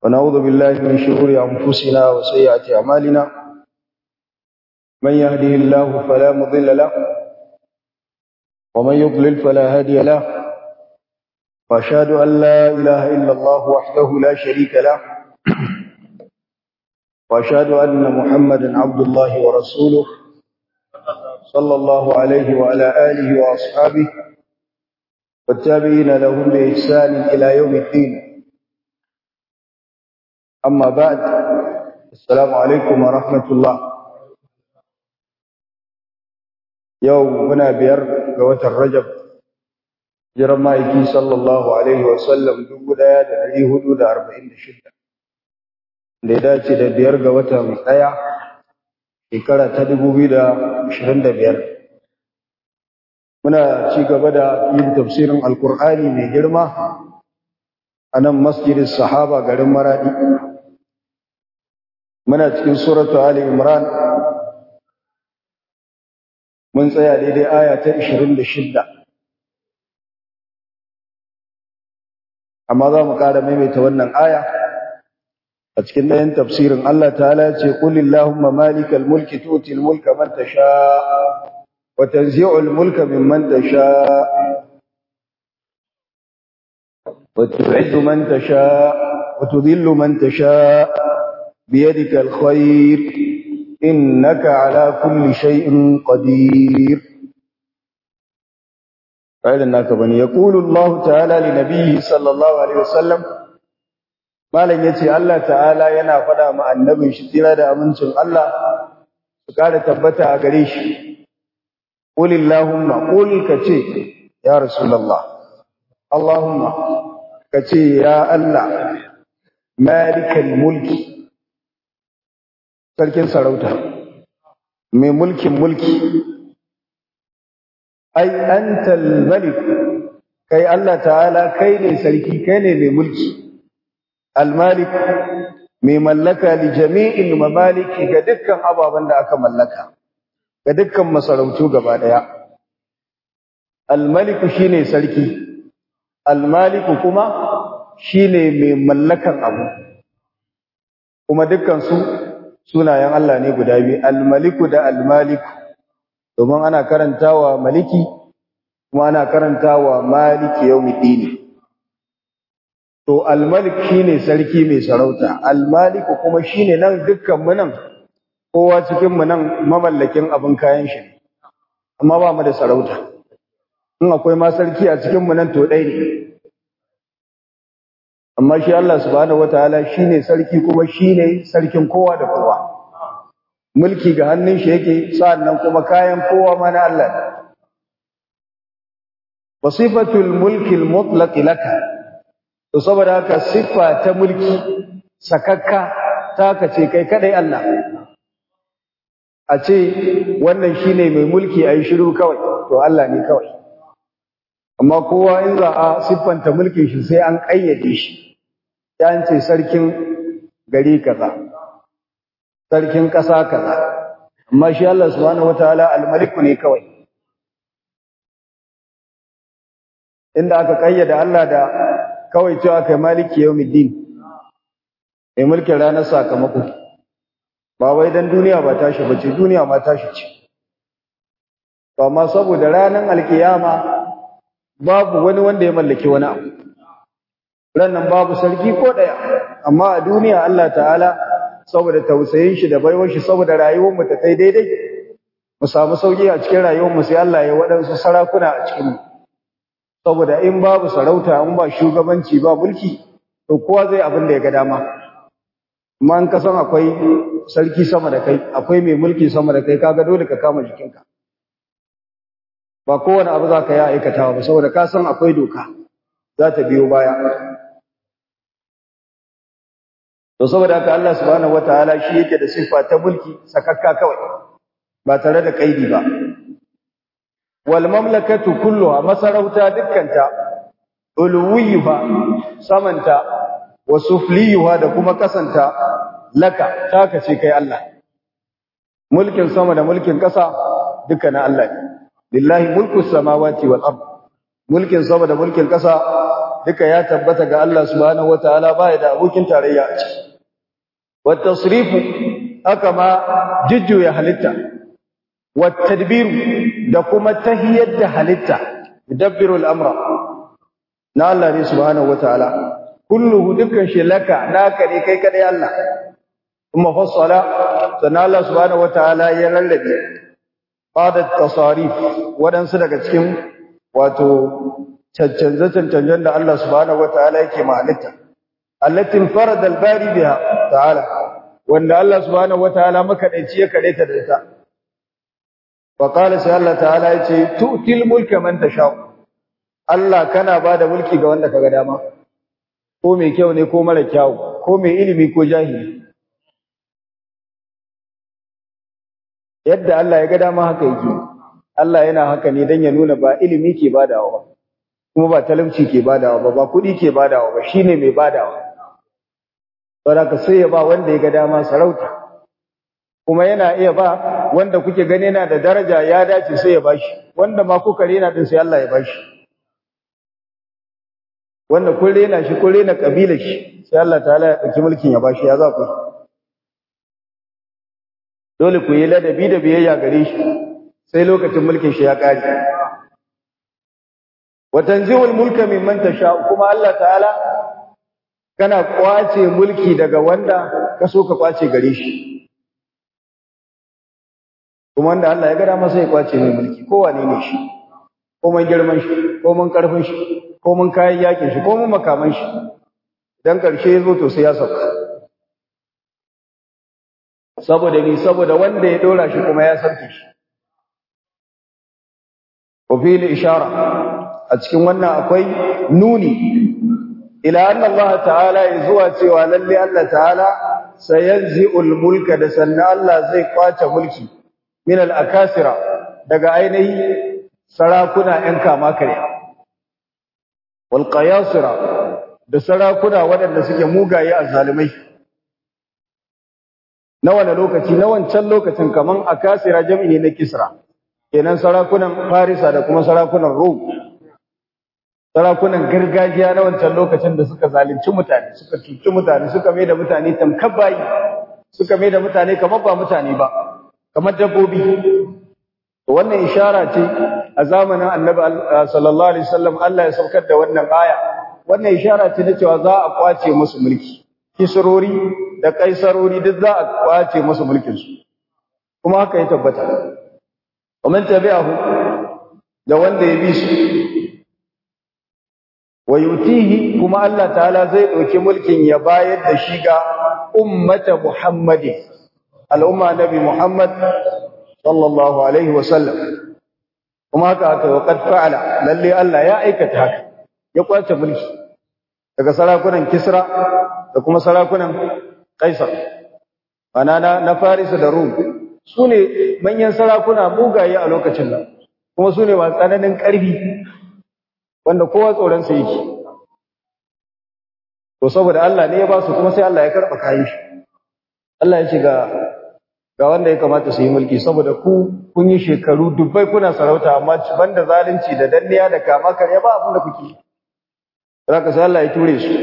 ونعوذ بالله من شرور أنفسنا وسيئات أعمالنا من يهده الله فلا مضل له ومن يضلل فلا هادي له وأشهد أن لا إله إلا الله وحده لا شريك له وأشهد أن محمدا عبد الله ورسوله صلى الله عليه وعلى آله وأصحابه والتابعين لهم بإحسان إلى يوم الدين أما بعد السلام عليكم ورحمة الله يوم هنا بير قوة الرجب جرمائكي صلى الله عليه وسلم دبو دايا دلعي هدود أربعين شدة لذلك da biyar ga watan ɗaya shekara ta dubu biyu da ashirin da biyar muna ci gaba da yin tafsirin alkur'ani mai girma a nan masjidin sahaba garin maradi muna cikin suratu ali imran mun tsaya daidai aya ta 26 amma za mu ƙara maimaita wannan aya a cikin ɗayan tafsirin Allah ta'ala ce qulillahumma malikal mulki tu'til mulka man tasha wa tanzi'ul mulka mimman tasha wa tu'izzu man tasha wa tudhillu man tasha biyadika alkhair innaka ala kulli shay'in qadir قال لك بني يقول الله تعالى لنبيه صلى الله عليه وسلم malam yace Allah ta'ala yana faɗa ma annabin shi tira da amincin Allah su kare tabbata a gare shi qulillahumma qul kace ya rasulullah allahumma kace ya Allah malikal mulki sarkin sarauta mai mulkin mulki ai antal malik kai Allah ta'ala kai ne sarki kai ne mai mulki Al-Malik mai mallaka li jami'il mamaliki ga dukkan ababen da aka mallaka ga dukkan masarautu gaba daya Al-Malik shine sarki Al-Malik kuma shine mai mallakan abu kuma dukkan su sunayen Allah ne guda biyu Al-Malik da Al-Malik domin ana karantawa maliki kuma ana karantawa maliki yawmiddin To, almalik shi ne sarki mai sarauta, almaliku kuma shi ne nan dukkanmu nan, kowa cikinmu nan mamallakin abin kayan shi, amma ba mu da sarauta. In akwai ma sarki a cikinmu nan to ɗai ne. Amma shi Allah subhanahu wa ta'ala shi ne sarki kuma shi ne sarkin kowa da kowa. Mulki ga hannun shi yake, sa'an nan kuma kayan kowa ma na Allah ne. Wasifatul mulkil mutlaqi laka to saboda haka siffa ta mulki sakakka ta kace kai kadai Allah a ce wannan shine mai mulki ayi shiru kawai to Allah ne kawai amma kowa in za a siffanta mulkin shi sai an kayyade shi ya ce sarkin gari kaza sarkin kasa kaza amma shi Allah subhanahu wataala al-malik ne kawai inda aka kayyada Allah da kawai cewa kai maliki yawmiddin mai mulkin ranar sakamako ba wai dan duniya ba tashi bace duniya ma tashi ce to amma saboda ranar alkiyama babu wani wanda ya mallaki wani abu rannan babu sarki ko daya amma a duniya Allah ta'ala saboda tausayin shi da baiwar shi saboda rayuwar mu ta kai daidai mu samu sauki a cikin rayuwar mu sai Allah ya waɗansu sarakuna a cikin mu saboda in babu sarauta in ba shugabanci ba mulki to kowa zai abin da ya ga dama amma in ka san akwai sarki sama da kai akwai mai mulki sama da kai kaga dole ka kama jikinka ba kowane abu za ka yi aikatawa ba saboda ka san akwai doka za ta biyo baya to saboda haka Allah subhanahu wataala shi yake da siffa ta mulki sakakka kawai ba tare da kaidi ba wal mamlakatu kulluha masarauta dukkanta uluwiyuha samanta wa sufliyuha da kuma kasanta laka taka ce kai Allah mulkin sama da mulkin kasa duka na Allah ne lillahi mulku samawati wal ard mulkin sama da mulkin kasa duka ya tabbata ga Allah subhanahu wataala baya da abokin tarayya a ciki wat tasrifu haka ma jujjuya halitta wat tadbiru da kuma tahiyar da halitta yudabbiru al-amra na Allah ne subhanahu wataala kulluhu dukkan shi laka naka ne kai kadai Allah kuma fassala sannan Allah subhanahu wataala ya lallabe bada tasarif wadansu daga cikin wato cancanje cancanjen da Allah subhanahu wataala yake mahalitta allati farada al-bari biha ta'ala wanda Allah subhanahu wataala makadaici ya kadaita da ita wa qala sai Allah ta'ala yace tu'til mulka man tasha Allah kana bada mulki ga wanda kaga dama ko mai kyau ne ko mara kyau ko mai ilimi ko jahili yadda Allah ya ga dama haka yake Allah yana haka ne dan ya nuna ba ilimi ke badawa ba kuma ba talauci ke badawa ba ba kuɗi ke badawa ba shine mai badawa saboda sai ya ba wanda ya ga dama sarauta kuma yana iya ba wanda kuke gani yana da daraja ya dace sai ya bashi wanda ma kuka rena din sai Allah ya bashi wanda kun rena shi kun rena kabilar shi sai Allah ta'ala ya dauki mulkin ya bashi ya za ku dole ku yi ladabi da biyayya gare shi sai lokacin mulkin shi ya kare wa tanzi'ul mulka mimman tasha kuma Allah ta'ala kana kwace mulki daga wanda ka so ka kwace gare shi kuma wanda Allah ya gada masa ya kwace mai mulki ko wane ne shi ko mun girman shi ko mun karfin shi ko mun kayan yakin shi ko mun makaman shi dan karshe yazo to sai ya sauka saboda ni saboda wanda ya dora shi kuma ya sauke shi wa fil ishara a cikin wannan akwai nuni ila anna Allah ta'ala zuwa cewa lalle Allah ta'ala sayanzi'ul mulka da sanna Allah zai kwace mulki min al-akasira daga ainihi sarakuna ‘yan kama kare, wal qayasira da sarakuna waɗanda suke mugaye a zalimai. Na wane lokaci, na wancan lokacin kaman akasira jam'i na Kisra, kenan sarakunan Farisa da kuma sarakunan Rom. Sarakunan gargajiya na wancan lokacin da suka zalunci mutane, suka cuci mutane, suka mai da mutane tamkar bayi, suka mai da mutane kamar ba mutane ba. kamar dabbobi wannan ishara ce a zamanin annabi sallallahu alaihi wasallam Allah ya saukar da wannan aya wannan ishara ce na cewa za a kwace musu mulki kisrori da kaisarori duk za a kwace musu mulkin su kuma haka ya tabbata ومن tabi'ahu da wanda ya bi su wa yutihi kuma Allah ta'ala zai dauki mulkin ya bayar da shi ga ummata muhammadin al'umma nabi Muhammad sallallahu Alaihi wasallam, kuma haka haka wa ƙad fa'ala, lalle Allah ya aikata haka, ya kwace mulki daga sarakunan Kisra da kuma sarakunan Kaisar, mana na Farisa da Rum, su ne manyan sarakuna mugaye a lokacin nan, kuma su ne masu tsananin ƙarfi wanda kowa tsoronsa yake. To, saboda Allah ne ya ba su kuma sai Allah ya karɓa kayan shi. Allah ya ce ga ga wanda ya kamata su yi mulki saboda ku kun yi shekaru dubbai kuna sarauta amma banda zalunci da danniya da kama karya ba abin da kuke zaka sai Allah ya ture su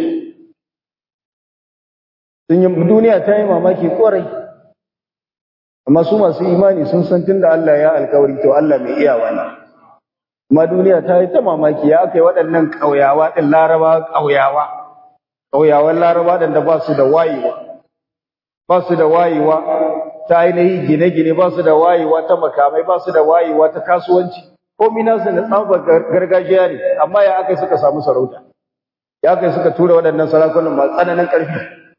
sun yi duniya ta yi mamaki kwarai amma su masu imani sun san tunda Allah ya alkawari to Allah mai iyawa ne amma duniya ta yi ta mamaki ya aka yi waɗannan ƙauyawa ɗin laraba ƙauyawa ƙauyawan laraba ɗin da ba su da wayewa ba su da wayewa ta ainihi gine-gine ba su da wayewa ta makamai ba su da wayewa ta kasuwanci komi nasu na tsabar gargajiya ne amma ya aka suka samu sarauta ya aka suka tura waɗannan sarakunan masu tsananin ƙarfi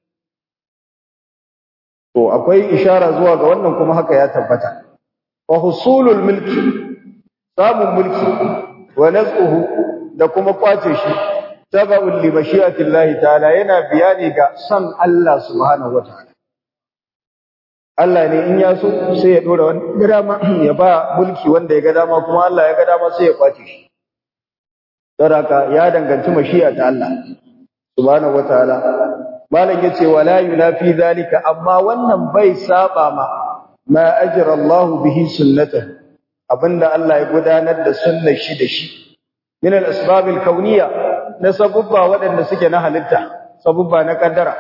to akwai ishara zuwa ga wannan kuma haka ya tabbata wa husulul mulki samun mulki wa nazquhu da kuma kwace shi tabaul li mashi'atillahi ta'ala yana biyani ga san Allah subhanahu wataala Allah ne in ya so sai ya dora wani ga dama ya ba mulki wanda ya ga dama kuma Allah ya ga dama sai ya kwace shi saraka ya danganci mashi'a ta Allah subhanahu wataala malam yace wala yunafi zalika amma wannan bai saba ma ma ajra Allah bihi sunnatahu abinda Allah ya gudanar da sunnar shi da shi min al-asbab al-kawniyya na sabubba waɗanda suke na halitta sabubba na kaddara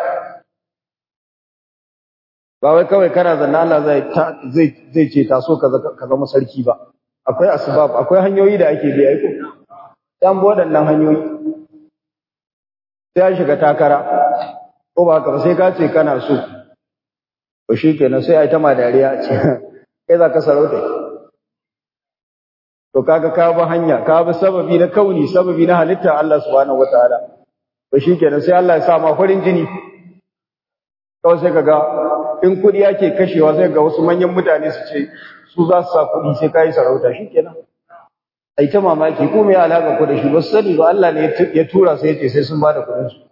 ba wai kawai kana zanna Allah zai zai zai ce taso ka ka zama sarki ba akwai asbab akwai hanyoyi da ake bi aiko dan bo waɗannan hanyoyi sai an shiga takara ko ba ka sai ka ce kana so to shikenan sai ai ta ma dariya ce kai za ka sarauta to kaga ka bi hanya ka bi sababi na kauni sababi na halitta Allah subhanahu wataala to shikenan sai Allah ya sa ma farin jini kawai sai kaga in kudi yake kashewa sai ga wasu manyan mutane su ce su za su sa kudi sai kai sarauta shikenan ai ta mamaki ko me alaka ku da shi ba su sani ba Allah ne ya tura sai ya ce sai sun bada kudin su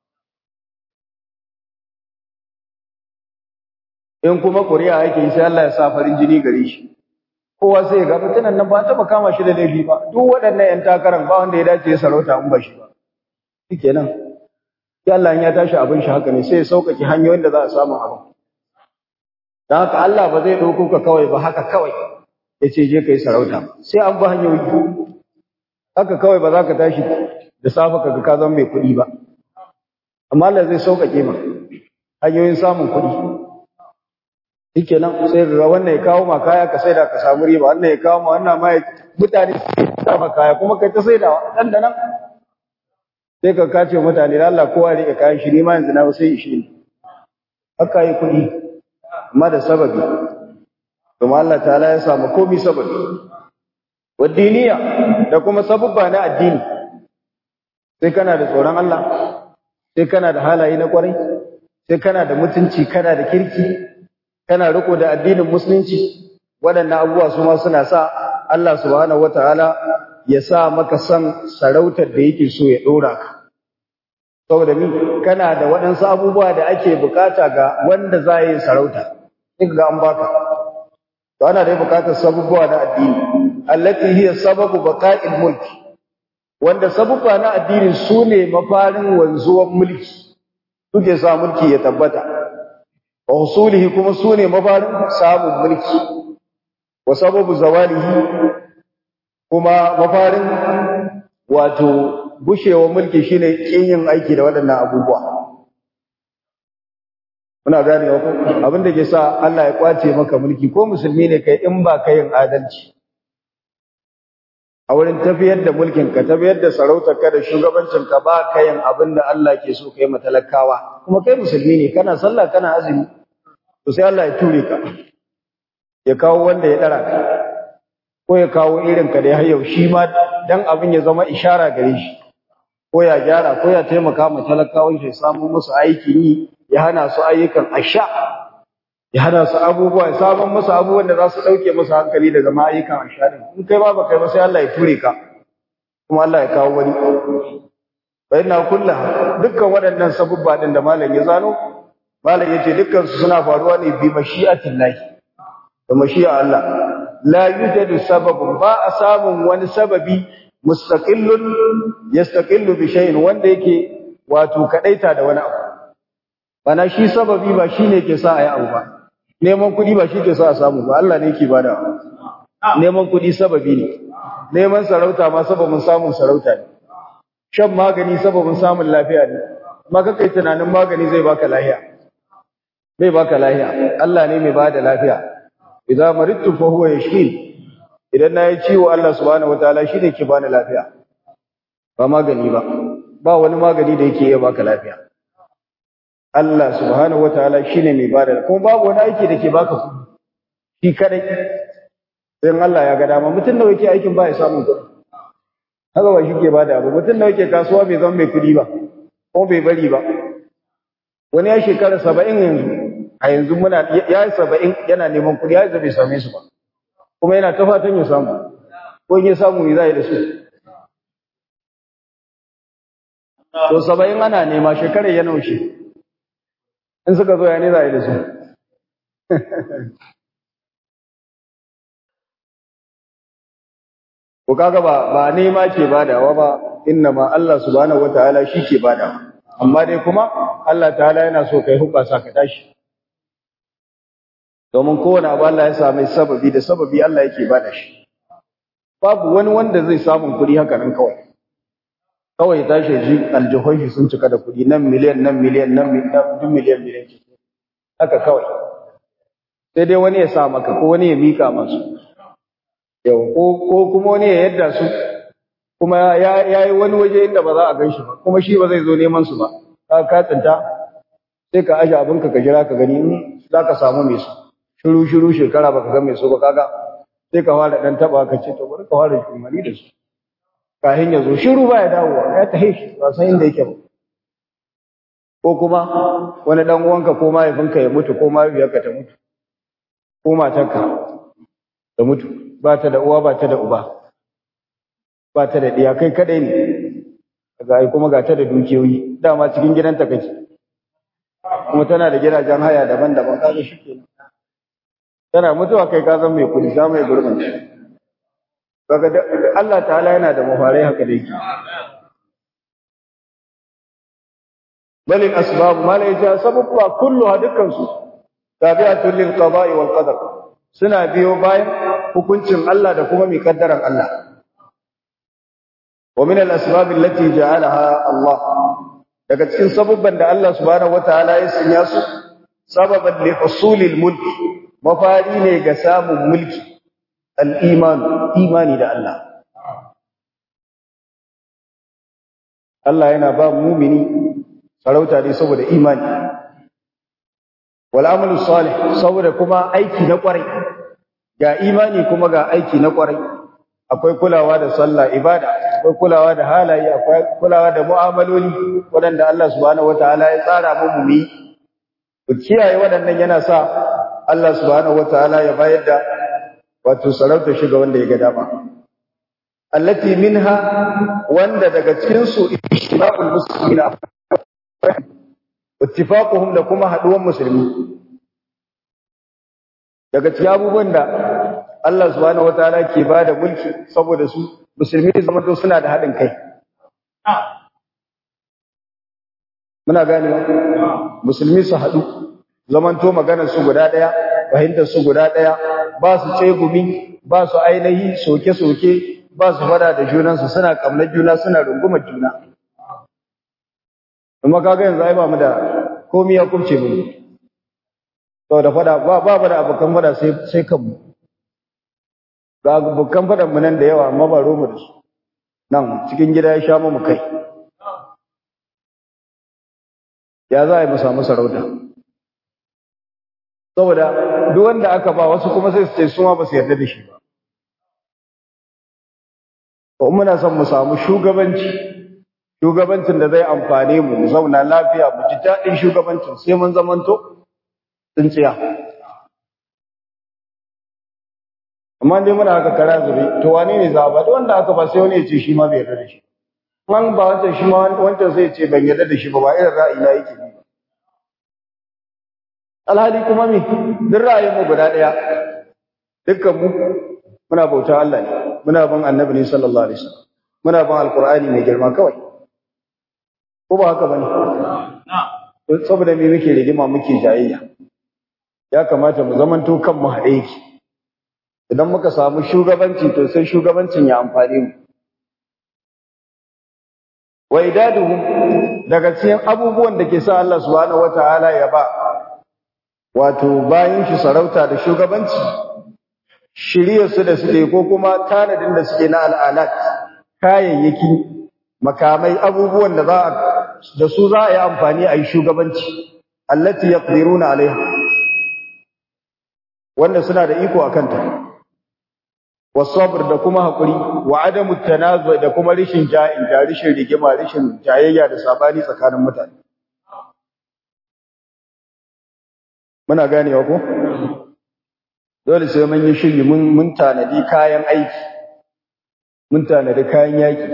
in kuma ƙuri'a yake sai Allah ya sa farin jini gare shi kowa sai ya ga mutunan nan ba taɓa kama shi da laifi ba duk waɗannan ƴan takaran ba wanda ya dace ya sarauta in ba shi ba shikenan sai Allah ya tashi abin shi haka ne sai ya sauƙaƙe hanyoyin da za a samu abin dan haka Allah ba zai ɗauko ka kawai ba haka kawai ya ce je kai sarauta sai an bi hanyoyi haka kawai ba za ka tashi da safe ka ga ka zama mai kuɗi ba amma Allah zai sauƙaƙe ma hanyoyin samun kuɗi shike nan sai ga wannan ya kawo ma kaya ka saida ka samu riba wannan ya kawo ma wannan ma mutane su ma kaya kuma kai ta saida dan da nan sai ka kace mutane da Allah kowa rike kayan shi ma yanzu na sai shi ne haka yi kuɗi amma da sababi kuma Allah ta'ala ya samu komai sababi wadiniya da kuma sabubba na addini sai kana da tsoron Allah sai kana da halaye na kwarai sai kana da mutunci kana da kirki kana riko da addinin musulunci waɗannan abubuwa su ma suna sa Allah subhanahu wataala ya sa maka san sarautar da yake so ya ɗora ka saboda ni kana da waɗansu abubuwa da ake bukata ga wanda za yi sarauta sai ga an baka to ana da bukatar sabubuwa na addini allati hiya sababu baqa'il mulki wanda sabubba na addini su ne mafarin wanzuwan mulki suke sa mulki ya tabbata wa husulihi kuma sune mafarin samun mulki wa sababu zawalihi kuma mafarin wato bushewa mulki shine kin yin aiki da waɗannan abubuwa muna gane ko abin da ke sa Allah ya kwace maka mulki ko musulmi ne kai in ba ka yin adalci a wurin tafiyar da mulkin ka tafiyar da sarautar ka da shugabancin ka ba ka yin abin da Allah ke so kai matalakawa kuma kai musulmi ne kana sallah kana azumi to sai Allah ya ture ka ya kawo wanda ya dara ka ko ya kawo irin ka da har yau shi ma dan abin ya zama ishara gare shi ko ya gyara ko ya taimaka ma talakawan shi samu musu aikin yi ya hana su ayyukan asha ya hana su abubuwa ya samun musu abubuwan da za su ɗauke musu hankali daga ma'ayyukan asha din in kai ba ba kai ba sai Allah ya ture ka kuma Allah ya kawo wani fa inna kullaha dukkan waɗannan sabubba din da malam ya zano malam yace dukkan su suna faruwa ne bi mashi'atillahi da mashi'a Allah la yujadu sababun ba a samun wani sababi mustaqillun yastaqillu bi shay'in wanda yake wato kadaita da wani abu bana shi sababi ba shine ke sa ayi abu ba neman kudi ba shi ke sa a samu ba Allah ne yake bada neman kudi sababi ne neman sarauta ma sababin samun sarauta ne shan magani sababin samun lafiya ne amma kai tunanin magani zai baka lafiya zai baka lafiya Allah ne mai bada lafiya idza maridtu fa huwa yashfin idan nayi ciwo Allah subhanahu wataala shine ke bani lafiya ba magani ba ba wani magani da yake iya baka lafiya Allah subhanahu wataala shine mai bada kuma babu wani aiki da ke baka kudi shi kadai sai Allah ya ga dama mutum da yake aikin ba ya samu kudi haka ba shi ke bada ba mutum da yake kasuwa bai zama mai kudi ba ko bai bari ba wani ya shekara 70 yanzu a yanzu muna ya yi saba'in yana neman kuɗi ya bai same su ba kuma yana ta fatan ya samu ko ya samu ya za da su to saba'in ana nema shekarar ya naushe in suka zo ya ne za da su ko kaga ba ba nema ke badawa ba inna ma Allah subhanahu wataala shi ke badawa amma dai kuma Allah ta'ala yana so kai hubasa ka tashi domin kowane abu Allah ya sami sababi da sababi Allah yake bada shi babu wani wanda zai samu kuɗi haka nan kawai kawai ya tashi ji aljihun sun cika da kuɗi nan miliyan nan miliyan nan duk miliyan miliyan haka kawai sai dai wani ya sa maka ko wani ya mika masu yau ko kuma wani ya yadda su kuma ya yi wani waje inda ba za a gan shi ba kuma shi ba zai zo neman su ba ka ka tsinta sai ka aje abinka ka jira ka gani in za ka samu mai su shiru shiru shekara baka ga mai su ba kaga sai ka fara dan taba ka ce to bari ka fara shumari da su kafin ya zo shiru ba ya dawowa ya tahe shi ba san inda yake ba ko kuma wani dan uwanka ko mahaifinka ya mutu ko mahaifiyarka ta mutu ko matarka ta mutu ba ta da uwa ba ta da uba ba ta da ɗiya kai kadai ne ga ai kuma ga ta da dukiyoyi dama cikin gidanta kake kuma tana da gidajen haya daban-daban kaga shikenan tana mutuwa kai ka zan mai kudi za mai gurbin kaga Allah ta'ala yana da mafarai haka da yake balil asbab mala yaja sababwa kulluha dukkan su tabi'atul lil qada'i wal qadar suna biyo bayan hukuncin Allah da kuma mai kaddaran Allah wa min al asbab allati ja'alaha Allah daga cikin sababban da Allah subhanahu wataala ya sanya su sababan li husulil mulk mafari ne ga samun mulki al iman imani da Allah Allah yana ba mumini sarauta ne saboda imani wal amalu salih saboda kuma aiki na kwarai ga imani kuma ga aiki na kwarai akwai kulawa da sallah ibada akwai kulawa da halaye akwai kulawa da mu'amaloli waɗanda Allah subhanahu wataala ya tsara mu mu yi ku kiyaye waɗannan yana sa Allah subhanahu wataala ya bayar da wato sarauta shi ga wanda ya ga dama allati minha wanda daga cikin su ishtiraqul muslimina ittifaquhum da kuma haduwan musulmi daga cikin abubuwan da Allah subhanahu wataala ke bada mulki saboda su musulmi zaman to suna da hadin kai muna gane musulmi su hadu zaman to maganar su guda daya fahimtar su guda daya ba su tsegumi ba su ainihi soke-soke ba su fada da junansu suna kamnar juna suna rungumar juna kuma kaga yanzu ai ba mu da komai ya kubce mu to da fada ba ba mu da abokan fada sai sai kanmu ga abokan fadan mu nan da yawa amma ba romu da su nan cikin gida ya sha mu kai ya za a yi mu samu sarauta saboda duk wanda aka ba wasu kuma sai su ce su ma ba su yarda da shi ba to muna son mu samu shugabanci shugabancin da zai amfane mu mu zauna lafiya mu ji daɗin shugabancin sai mun zamanto tsintsiya amma dai muna haka kara zube to wane ne za a ba da wanda aka ba sai wani ya ce shi ma bai yarda da shi man ba wancan shi ma wancan sai ya ce ban yarda da shi ba ba irin ra'ayi na yake ba alhali kuma me duk ra'ayin mu guda ɗaya dukkan mu muna bauta Allah ne muna bin annabi ne sallallahu alaihi wasallam muna bin alqur'ani mai girma kawai ko ba haka bane saboda me muke rigima muke jayayya ya kamata mu zamanto kan mu haɗe yake idan muka samu shugabanci to sai shugabancin ya amfane mu wa idaduhum daga cikin abubuwan da ke sa Allah subhanahu wataala ya ba wato bayan shi sarauta da shugabanci shirye su da suke ko kuma tanadin da suke na al'alat kayayyaki makamai abubuwan da za a da su za a yi amfani a yi shugabanci allati yaqdiruna alaiha wanda suna da iko akan ta wasabr da kuma hakuri wa adamu tanazu da kuma rishin ja'in da rishin rigima rishin jayayya da sabani tsakanin mutane muna ganewa ko dole sai mun yi shiri mun mun tanadi kayan aiki mun tanadi kayan yaki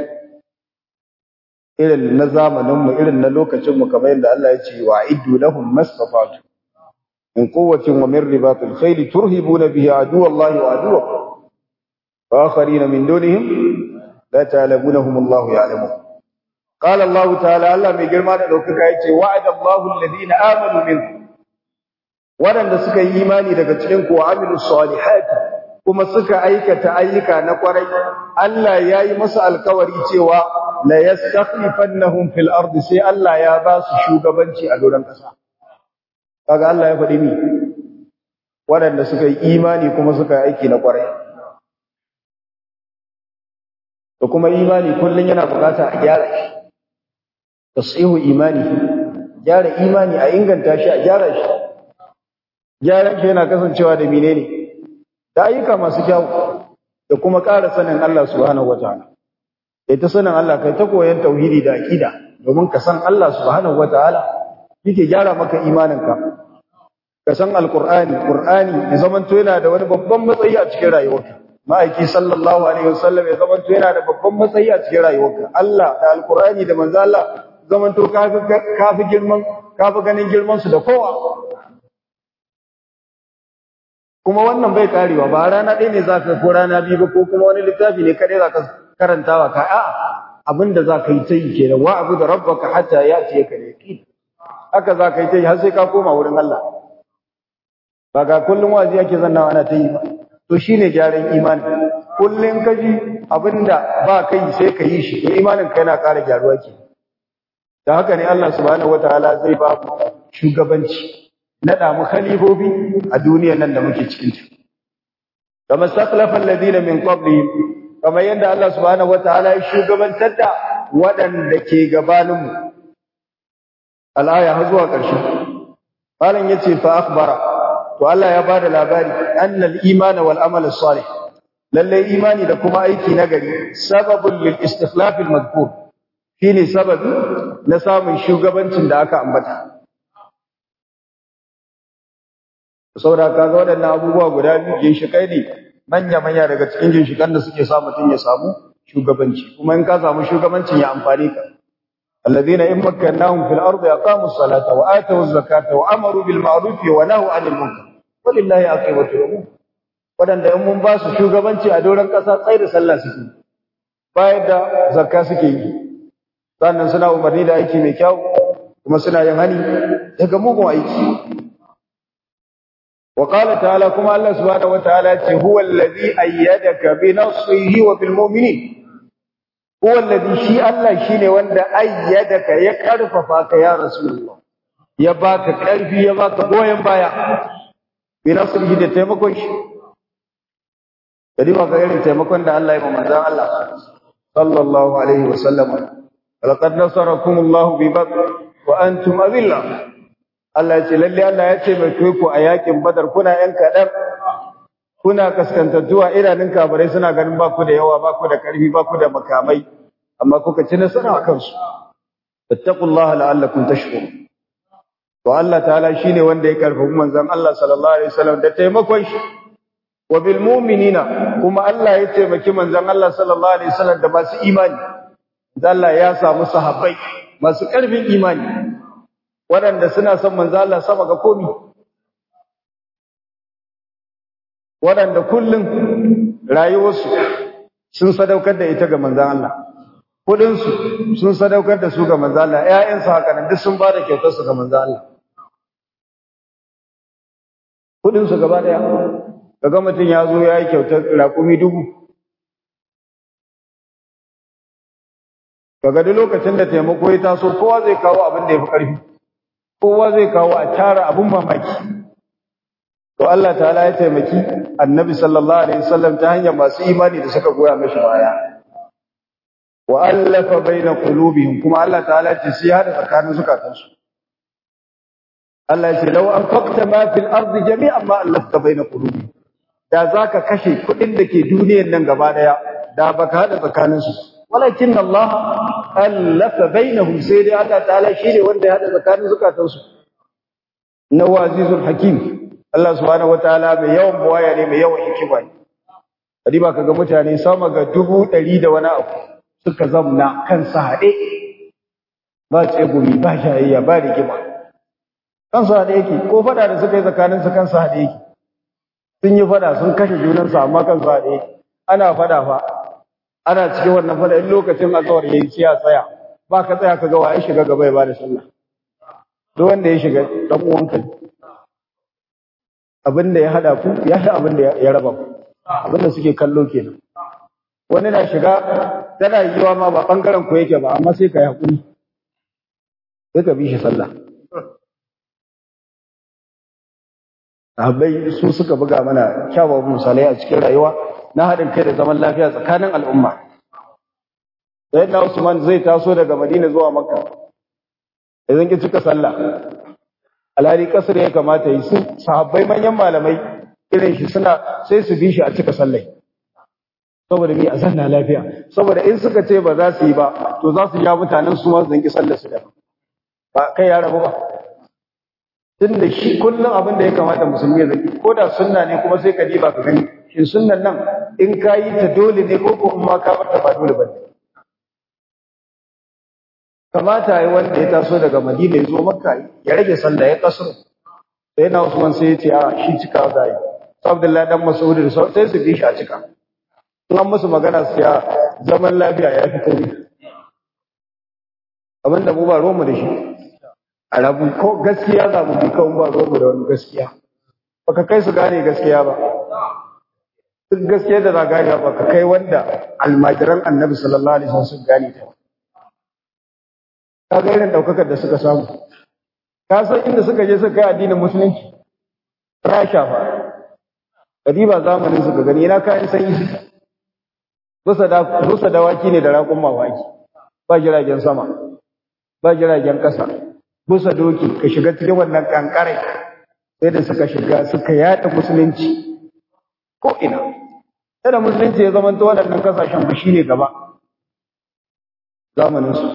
irin na zamanin mu irin na lokacin mu kamar yadda Allah ya ce wa iddu lahum masfafatu min quwwatin wa min ribatil khayl turhibuna bihi aduwallahi wa aduwakum wa akharina min dunihim la ta'lamunahum Allah ya'lamu qala Allah ta'ala Allah mai girma da daukaka yace wa'ada Allahu alladhina amanu minkum waɗanda suka yi imani daga cikin ku amilu salihati kuma suka aikata ayyuka na kwarai Allah ya yi musu alkawari cewa la yastakhlifannahum fil ardi sai Allah ya ba su shugabanci a doron kasa kaga Allah ya faɗi ni waɗanda suka yi imani kuma suka yi aiki na kwarai da kuma imani kullun yana bukata a gyara shi tasihu imani gyara imani a inganta shi a gyara shi gyaran shi yana kasancewa da menene da ayyuka masu kyau da kuma ƙara sanin Allah subhanahu wataala kai ta sanin Allah kai ta koyan tauhidi da aqida domin ka san Allah subhanahu wataala yake gyara maka imaninka ka san alqur'ani qur'ani ya zamanto yana da wani babban matsayi a cikin rayuwarka ma'aiki sallallahu alaihi wasallam ya zamanto yana da babban matsayi a cikin rayuwarka Allah da alqur'ani da manzo Allah zamanto kafi kafi girman kafi ganin girman su da kowa kuma wannan bai karewa ba rana ɗaya ne zaka ko rana biyu ba ko kuma wani littafi ne kadai zaka karantawa ka a'a abinda zaka yi tayi kenan wa abu da rabbaka hatta yati ka yaqin haka zaka yi tayi har sai ka koma wurin Allah ba ga kullum wazi yake zanna ana tayi ba to shine gyaran imani kullun kaji abinda ba kai sai ka yi shi to imanin ka yana ƙara gyaruwa ke da haka ne Allah subhanahu wataala zai ba mu shugabanci nada mu khalifofi a duniyar nan da muke cikin ta kama saqlafa alladhina min qablihim kama yadda Allah subhanahu wataala ya shugabantar da waɗanda ke gabanin mu al-aya har zuwa ƙarshe malam yace fa akhbara to Allah ya bada labari annal iman wal amal salih lalle imani da kuma aiki nagari sababul lil istikhlaf al madhkur shine sababi na samun shugabancin da aka ambata saboda kaga waɗannan abubuwa guda biyu ginshikai ne manya manya daga cikin ginshikan da suke sa mutum ya samu shugabanci kuma in ka samu shugabancin ya amfani ka الذين إن مكناهم في الأرض أقاموا الصلاة وآتوا الزكاة وأمروا بالمعروف ونهوا عن المنكر ولله عاقبة الأمور wadanda in mun ba su shugabanci a doron ƙasa tsaye da sallah suke bayar da zakka suke yi sannan suna umarni da aiki mai kyau kuma suna yin hani daga mugun aiki wa qala ta'ala kuma Allah subhanahu wataala ce huwa allazi ayyadaka bi nasrihi wa bil mu'minin huwa allazi shi Allah shine wanda ayyadaka ya karfafa ka ya rasulullah ya baka karfi ya baka goyen baya bi nasrihi da taimakon shi kadi ba ga irin taimakon da Allah ya ba manzon Allah sallallahu alaihi wa sallam laqad nasarakum Allah bi badr wa antum azilla Allah ya ce lalle Allah ya ce mai ku a yakin badar kuna yan kadan kuna kaskantattuwa idanun kafirai suna ganin ba ku da yawa ba ku da karfi ba ku da makamai amma kuka ci nasara a kansu fattaqullaha la'allakum tashkurun to Allah ta'ala shine wanda ya karfafi manzon Allah sallallahu alaihi wasallam da taimakon shi wa bil mu'minina kuma Allah ya taimaki manzon Allah sallallahu alaihi wasallam da masu imani Allah ya samu sahabbai masu karfin imani waɗanda suna son manzon Allah sama ga komi waɗanda kullum rayuwarsu sun sadaukar da ita ga manzon Allah kudinsu sun sadaukar da su ga manzon Allah ƴaƴansu haka nan duk sun ba da kyautar su ga manzon Allah kudinsu gaba daya kaga mutum ya zo ya yi kyautar raƙumi dubu kaga duk lokacin da taimako ya taso kowa zai kawo abin da ya fi ƙarfi kowa zai kawo a tara abin mamaki to Allah ta'ala ya taimaki annabi sallallahu alaihi wasallam ta hanyar masu imani da suka goya mashi baya wa allafa baina qulubihim kuma Allah ta'ala ce sai hada tsakanin zukatansu Allah ya ce law anfaqta ma fil ardi jami'an ma allafta baina qulubihim da zaka kashe kudin da ke duniyar nan gaba daya da baka hada tsakanin su walakin Allah allafa bainahum sai dai Allah ta'ala shine wanda ya hada tsakanin zukatansu nawazizul hakim Allah subhanahu wataala mai yawan buwaya ne mai yawan hikima ne kadiba kaga mutane sama ga dubu ɗari da wani abu suka zamna kansu haɗe ba tsegumi ba shayayya ba rigima kansu haɗe yake ko faɗa da suka yi tsakanin su kansu haɗe yake sun yi faɗa sun kashe junansu amma kansu haɗe yake ana faɗa fa ana cikin wannan faɗa in lokacin azawar yayi sai ya tsaya ba ka tsaya ka ga wa ya shiga gaba ya bada sallah duk wanda ya shiga dan uwanka abin da ya hada ku ya shi abin da ya raba ku abinda suke kallo kenan wani na shiga tana yiwa ma ba bangaren ku yake ba amma sai ka yi hakuri sai ka bi shi sallah sahabbai su suka buga mana kyawawan misalai a cikin rayuwa na haɗin kai da zaman lafiya tsakanin al'umma sayyidina Usman zai taso daga Madina zuwa Makka idan ki cika sallah alhali kasar ya kamata yi su sahabbai manyan malamai irin shi suna sai su bi shi a cika sallai saboda mi a zanna lafiya saboda in suka ce ba za su yi ba to za su ja mutanen su ma su zanki sallar su da ba kai ya rabu ba tun da shi kullum abin da ya kamata musulmi ya zaki ko da sunna ne kuma sai ka diba ka gani shin sunnan nan in ka yi ta dole ne ko ko in ma ka bar ta ba dole ba ne kamata yi wanda ya taso daga madina ya zo makka ya rage sallah ya kasuru sai na usman sai ya ce a shi cika za yi abdullahi dan mas'ud da sai su bi shi a cika in an musu magana su ya zaman lafiya ya fi komai abin da mu ba romu da shi a rabu ko gaskiya za mu bi kawai ba romu da wani gaskiya baka kai su gane gaskiya ba duk gaskiya da za gane ba ka kai wanda almajiran annabi sallallahu alaihi wasallam sun gane ta ka ga irin daukakar da suka samu ka san inda suka je suka kai addinin musulunci rasha fa kadiba zamanin suka gani ina kayan sanyi suka busa da busa dawaki ne da raƙun mawaki ba jiragen sama ba jiragen ƙasa busa doki ka shiga cikin wannan kankare sai da suka shiga suka yada musulunci ko ina sai da musulunci ya zamanta waɗannan kasashen ba shine gaba zamanin su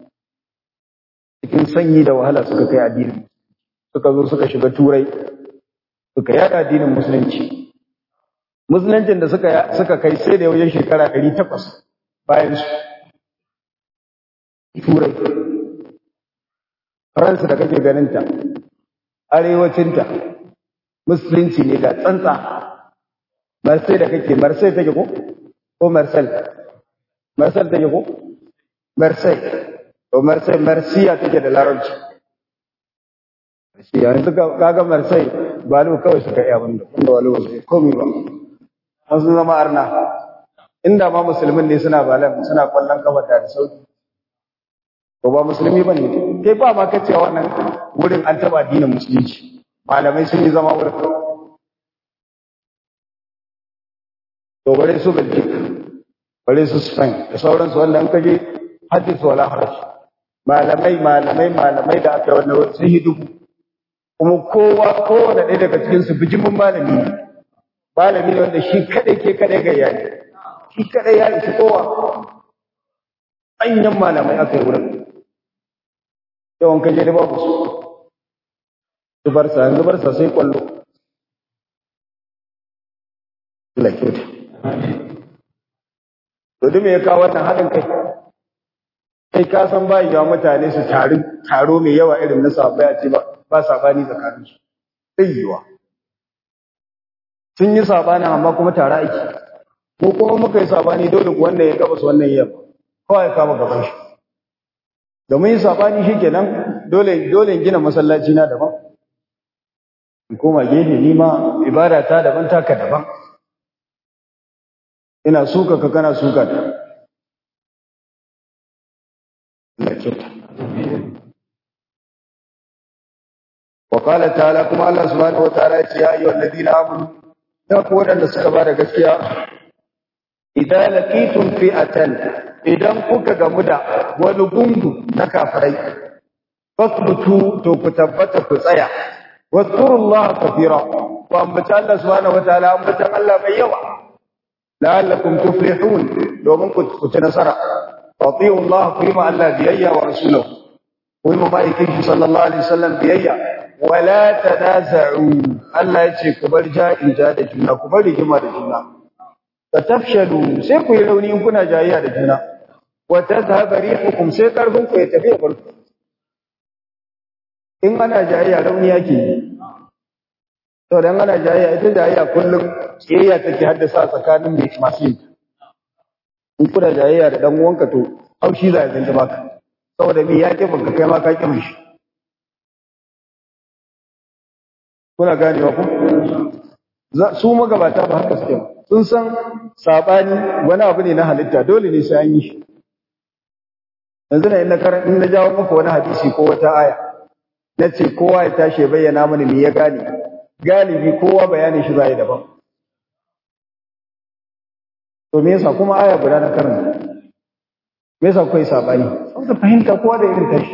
cikin sanyi da wahala suka kai addinin suka zo suka shiga turai suka yada addinin musulunci musuluncin da suka suka kai sai da wajen shekara 800 bayan su turai faransa da kake ganinta arewacinta musulunci ne da tsantsa marsai da kake marsai take ko ko marsal marsal take ko marsai to marsai marsiya take da larabci marsiya yanzu kaga marsai ba lu kawai suka iya banda wanda walu wasu komai ba an sun zama arna inda ma musulmin ne suna balan suna kwallon kafa da sauki ko ba musulmi bane kai ba ma kace wannan wurin an taba addinin musulunci malamai sun yi zama wurin to bare su Belgium bare su Spain da sauransu wanda an kaje hadisi wala haraj malamai malamai malamai da aka wannan wurin sun yi dubu kuma kowa kowane ɗaya daga cikin su bijimin malami ne malami ne wanda shi kadai ke kadai ga yayi shi kadai ya isi kowa manyan malamai aka yi wurin yawan kaje da babu su su barsa yanzu barsa sai kwallo Allah kyauta to duk me ya kawo wannan haɗin kai kai ka san ba yawa mutane su taru taro mai yawa irin na sabai a ce ba ba sabani tsakanin su sai yiwa sun yi sabani amma kuma tare ake ko kuma muka yi sabani dole ku wannan ya gabas wannan ya yamma kawai ya kama gaban shi da mun yi sabani shikenan dole dole in gina masallaci na daban in koma gefe ni ma ibada ta daban taka daban ina suka ka kana suka ta وقال تعالى كما الله سبحانه وتعالى يا أيها الذين آمنوا تقول أن سكبا gaskiya إذا لقيتم فئة idan kuka gamu da wani gungu na kafirai fasbutu to ku tabbata ku tsaya wadhkurullaha kathira wa ambata Allah subhanahu wataala ambata Allah mai yawa la'allakum tuflihun domin ku ci nasara ati'u Allah ku yi ma Allah biyayya wa rasulahu ku yi ma ma'aikin shi sallallahu alaihi wasallam biyayya wala tanaza'u Allah ya ce ku bar ja'in ja da juna ku bar rigima da juna fatafshalu sai ku yi rauni in kuna jayayya da juna wa tadhhabu rihukum sai karfin ku ya tafi ya bar in ana jayayya rauni yake yi to dan ana jayayya ita jayayya kullum kiyayya take haddasa tsakanin mai masu yin in kuna jayayya da dan uwanka to haushi za ya zanta baka saboda me ya ke baka kai ma ka ki mishi kuna ganewa ku su magabata ba haka suke sun san sabani wani abu ne na halitta dole ne sai an yi shi yanzu na ina karan in na jawo muku wani hadisi ko wata aya na ce kowa ya tashi ya bayyana mana me ya gane galibi kowa bayanin shi zai daban to me yasa kuma aya guda na karanta me yasa kai sabani saboda fahimta kowa da irin tashi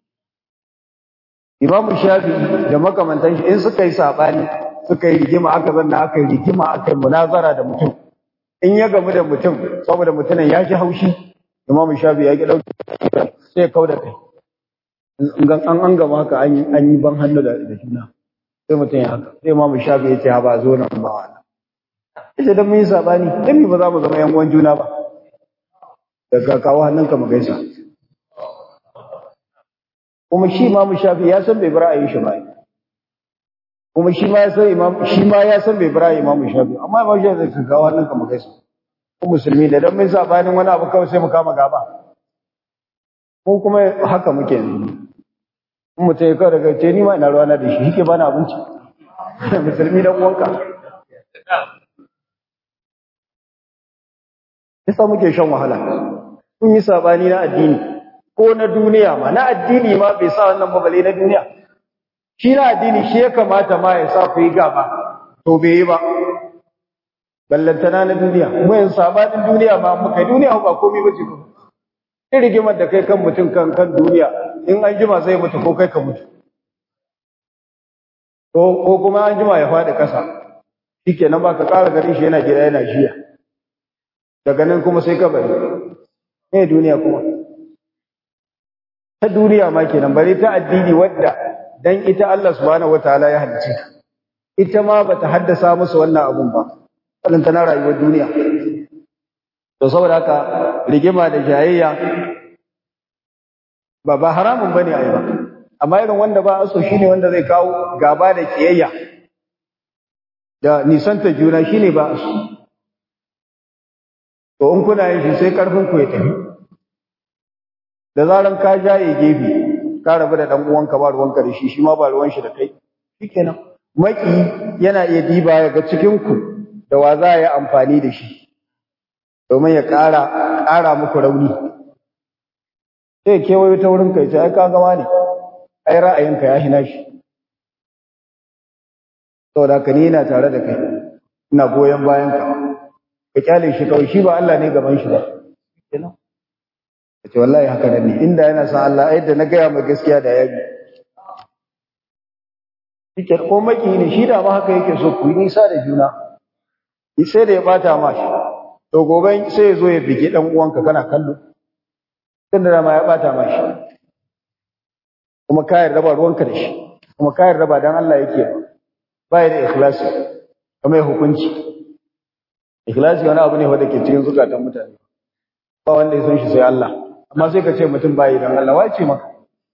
Imamu Shafi da makamantan shi in suka yi sabani suka yi rigima aka zanna aka yi rigima aka yi munazara da mutum in ya gamu da mutum saboda mutumin ya ji haushi Imamu Shafi ya ki dauki sai ya kauda kai an an gama haka an yi ban hannu da juna sai mutum ya haka sai Imamu Shafi ya ce ha ba zo nan ba wannan ita dan mun yi sabani dan me ba za mu zama yan uwan juna ba daga kawo hannunka mu gaisa kuma shi Imam Shafi ya san bai bara ayi shi ba kuma shi ma ya san Imam shi ma ya san bai bara Imam Shafi amma Imam Shafi zai kawo hannunka mu gaisa ko musulmi da dan mun sabanin wani abu kawai sai mu kama gaba ko kuma haka muke yanzu in mutum ya kawo daga ce ni ma ina ruwana da shi yake bani abinci musulmi dan uwanka yasa muke shan wahala kun yi sabani na addini ko na duniya ma na addini ma bai sa wannan babale na duniya shi na addini shi ya kamata ma ya sa ku yi gaba to bai yi ba ballantana na duniya kuma yin sabanin duniya ma muka duniya ba komai ba ce ko in rigimar da kai kan mutum kan kan duniya in an jima zai mutu ko kai ka mutu ko kuma an jima ya faɗi ƙasa shikenan ba ka ƙara garin shi yana gida yana jiya daga nan kuma sai ka bari ne duniya kuma ta duniya ma kenan bare ta addini wadda dan ita Allah subhanahu wataala ya halice ta ita ma bata haddasa musu wannan abun ba wannan tana rayuwar duniya to saboda haka rigima da jayayya ba ba haramun bane ai ba amma irin wanda ba aso shine wanda zai kawo gaba da kiyayya da nisanta juna shine ba aso to in kuna yin shi sai karfin ku ya tafi da zaran ka jaye gefe ka rabu da dan uwanka ba ruwanka da shi shi ma ba ruwan shi da kai shikenan maki yana iya diba ya ga cikin ku da wa za ya amfani da shi domin ya ƙara ƙara muku rauni sai kewayo ta wurin kai sai ai ka gama ne ai ra'ayinka ya hina shi saboda ka ni ina tare da kai ina goyon bayan ka ka kyale shi kawai shi ba Allah ne gaban shi ba kenan ce wallahi haka ne inda yana san Allah ai da na gaya mai gaskiya da yabi shike ko maki ne shi da ma haka yake so ku yi nisa da juna sai da ya bata ma shi to gobe sai ya zo ya bige dan uwanka kana kallo tunda da ma ya bata ma shi kuma ka yarda ba ruwanka da shi kuma ka yarda ba dan Allah yake ba ya da ikhlasi kamar hukunci ikhlasi wani abu ne wanda ke cikin zukatan mutane ba wanda ya san shi sai Allah amma sai ka ce mutum bai dan Allah wace maka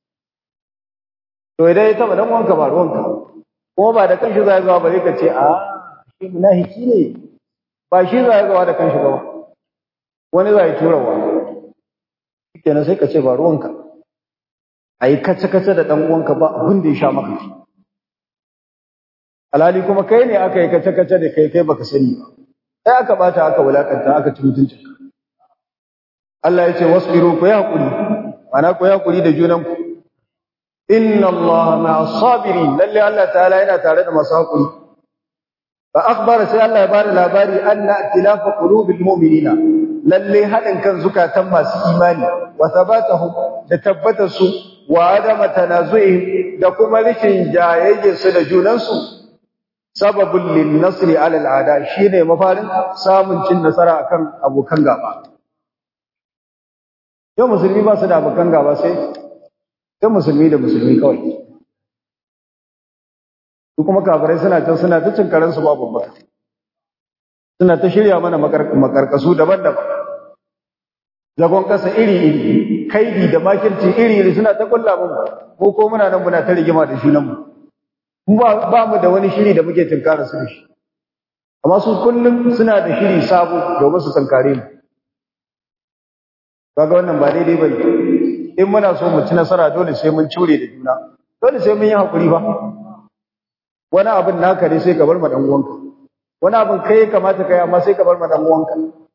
to idan ya taba dan wanka ba ruwanka kuma ba da kanshi zai zuwa bare ka ce a shi munafiki ne ba shi zai zuwa da kanshi ba wani zai turawa kenan sai ka ce ba ruwanka ayi kace kace da dan uwanka ba abin da ya sha maka alhali kuma kai ne aka yi kace kace da kai kai baka sani ba sai aka bata aka wulakanta aka ci mutunci Allah ya ce wasbiru ku ya hakuri ana ku ya hakuri da junan ku inna Allah ma'as sabirin lalle Allah ta'ala yana tare da masu hakuri fa akhbara sai Allah ya bada labari anna ikhtilafa qulubil mu'minina lalle hadin kan zukatan masu imani wa thabatahum da tabbatar su wa adama tanazu'ihim da kuma rikin jayayyen su da junansu sababin lin nasri ala al'ada shine mafarin samun cin nasara akan abokan gaba yau musulmi ba su da abokan gaba sai sai musulmi da musulmi kawai su kuma kafirai suna can suna ta cin karansu babu baka suna ta shirya mana makarkasu daban-daban zagon kasa iri-iri kaidi da makirci iri-iri suna ta kulla mun ko ko muna nan muna ta rigima da junanmu mu ba mu da wani shiri da muke tunkara su da shi amma su kullum suna da shiri sabo domin su tunkare mu kaga wannan ba daidai bane in muna so mu ci nasara dole sai mun cure da juna dole sai mun yi hakuri ba wani abin naka ne sai ka bar ma dan uwanka wani abin kai ya kamata kai amma sai ka bar ma dan uwanka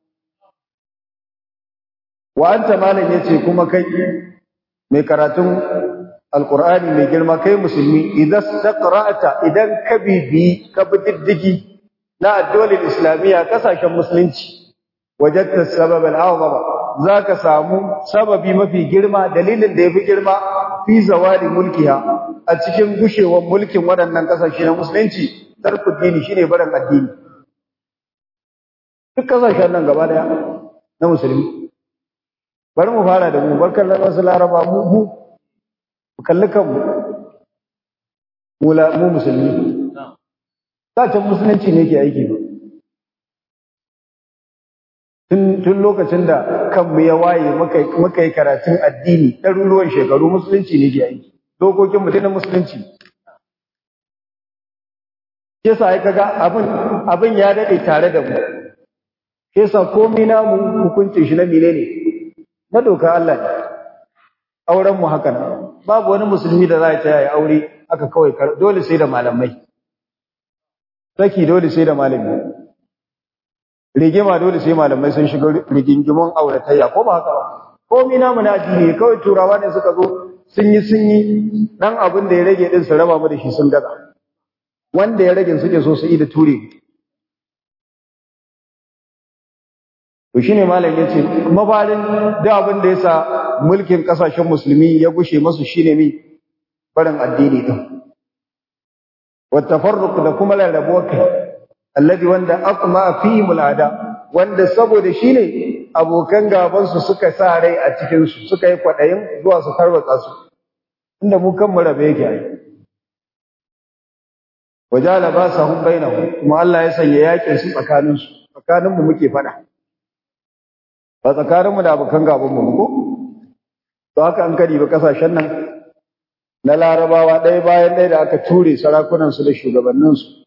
wa anta malam yace kuma kai mai karatun alqur'ani mai girma kai musulmi idan taqra'ata idan ka bibi ka bi diddigi na addolin islamiyya kasashen musulunci wajadta sabab al-a'zama zaka samu sababi mafi girma dalilin da yafi girma fi zawali mulkiha a cikin gushewar mulkin waɗannan kasashe na musulunci tarku dini shine barin addini duk kasashen nan gaba daya na musulmi bari mu fara da mu barkar da wasu laraba mu mu kalli kanmu mu musulmi sacin musulunci ne ke aiki ba tun lokacin da kanmu ya waye muka yi karatun addini ɗaruruwan shekaru musulunci ne ke aiki dokokin mutum na musulunci ke sa ya kaga abin ya daɗe tare da mu ke sa komi namu hukuncin shi na mine ne na doka Allah ne auren mu haka babu wani musulmi da za ta yi aure aka kawai dole sai da malamai saki dole sai da malami rigima dole sai malamai sun shiga rigingimon auratayya ko ba haka ba komai namu na addini kawai turawa ne suka zo sun yi sun yi dan abin da ya rage din su raba mu da shi sun gaza wanda ya rage suke so su yi da ture to shine malam yace mabarin da abin da yasa mulkin kasashen musulmi ya gushe masu shine mi barin addini din والتفرق da kuma rarrabuwar kai alladhi wanda aqma fi mulada wanda saboda shine abokan gaban su suka sa rai a cikin su suka yi kwadayin zuwa su tarwatsa su inda mu kan mu rabe yake ai wajala basahum bainahum kuma Allah ya sanya yakin su tsakanin su tsakanin mu muke fada ba tsakanin mu da abokan gaban mu ko to haka an kadi ba kasashen nan na larabawa ɗaya bayan ɗaya da aka ture sarakunansu da shugabanninsu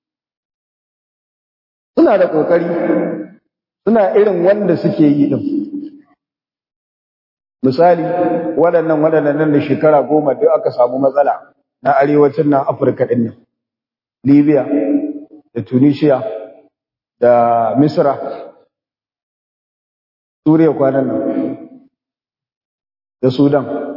suna da ƙoƙari suna irin wanda suke yi ɗin misali waɗannan waɗannan nan da shekara goma duk aka samu matsala na arewacin nan afirka ɗin nan libya da tunisia da misra suriya kwanan nan da sudan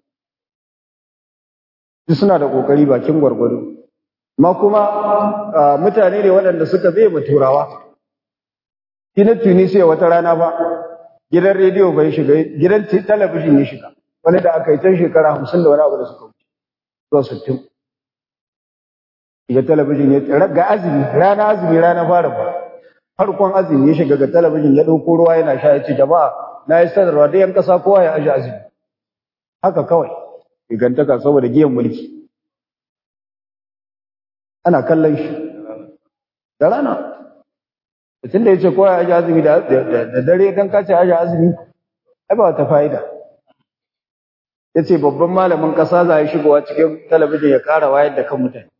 duk suna da kokari bakin gwargwado ma kuma mutane ne waɗanda suka bai mu turawa shi na tunisiya wata rana ba gidan rediyo bai shiga gidan talabijin ya shiga wani da aka yi can shekara hamsin da wani abu da suka wuce zuwa sittin shiga talabijin ya ga azumi rana azumi rana fara ba farkon azumi ya shiga ga talabijin ya ɗauko ruwa yana sha ya ce jama'a na yi sanarwa da yan ƙasa kowa ya aji azumi haka kawai gigantaka saboda giyan mulki ana kallon shi da rana tun da ya ce kowa ya aji azumi da dare don kace aji azumi ai ba ta fa'ida ya ce babban malamin ƙasa za a yi shigowa cikin talabijin ya ƙara wayar da kan mutane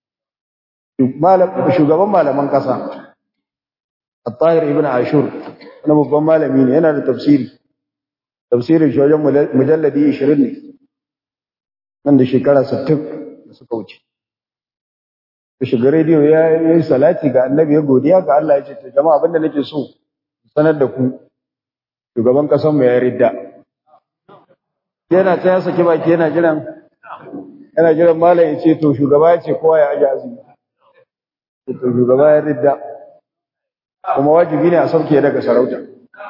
shugaban malaman ƙasa At-Tahir ibn Ashur wani babban malami ne yana da tafsiri tafsirin shi wajen mujalladi 20 ne nan da shekara 60 da suka wuce ya shiga rediyo ya yi salati ga annabi ya godiya ga Allah ya ce ta jama'a abinda nake so sanar da ku shugaban kasan mu ya ridda yana ta ya saki baki yana jiran yana jiran malam ya ce to shugaba ya ce kowa ya aje azumi to shugaba ya ridda kuma wajibi ne a sauke daga sarauta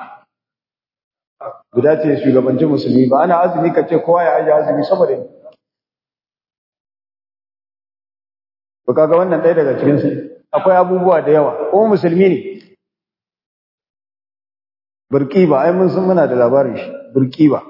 guda ce shugabanci musulmi ba ana azumi ka ce kowa ya aje azumi saboda Ba kaga wannan ɗaya daga cikin su akwai abubuwa da yawa kuma musulmi ne burkiba ai mun san muna da labarin shi burkiba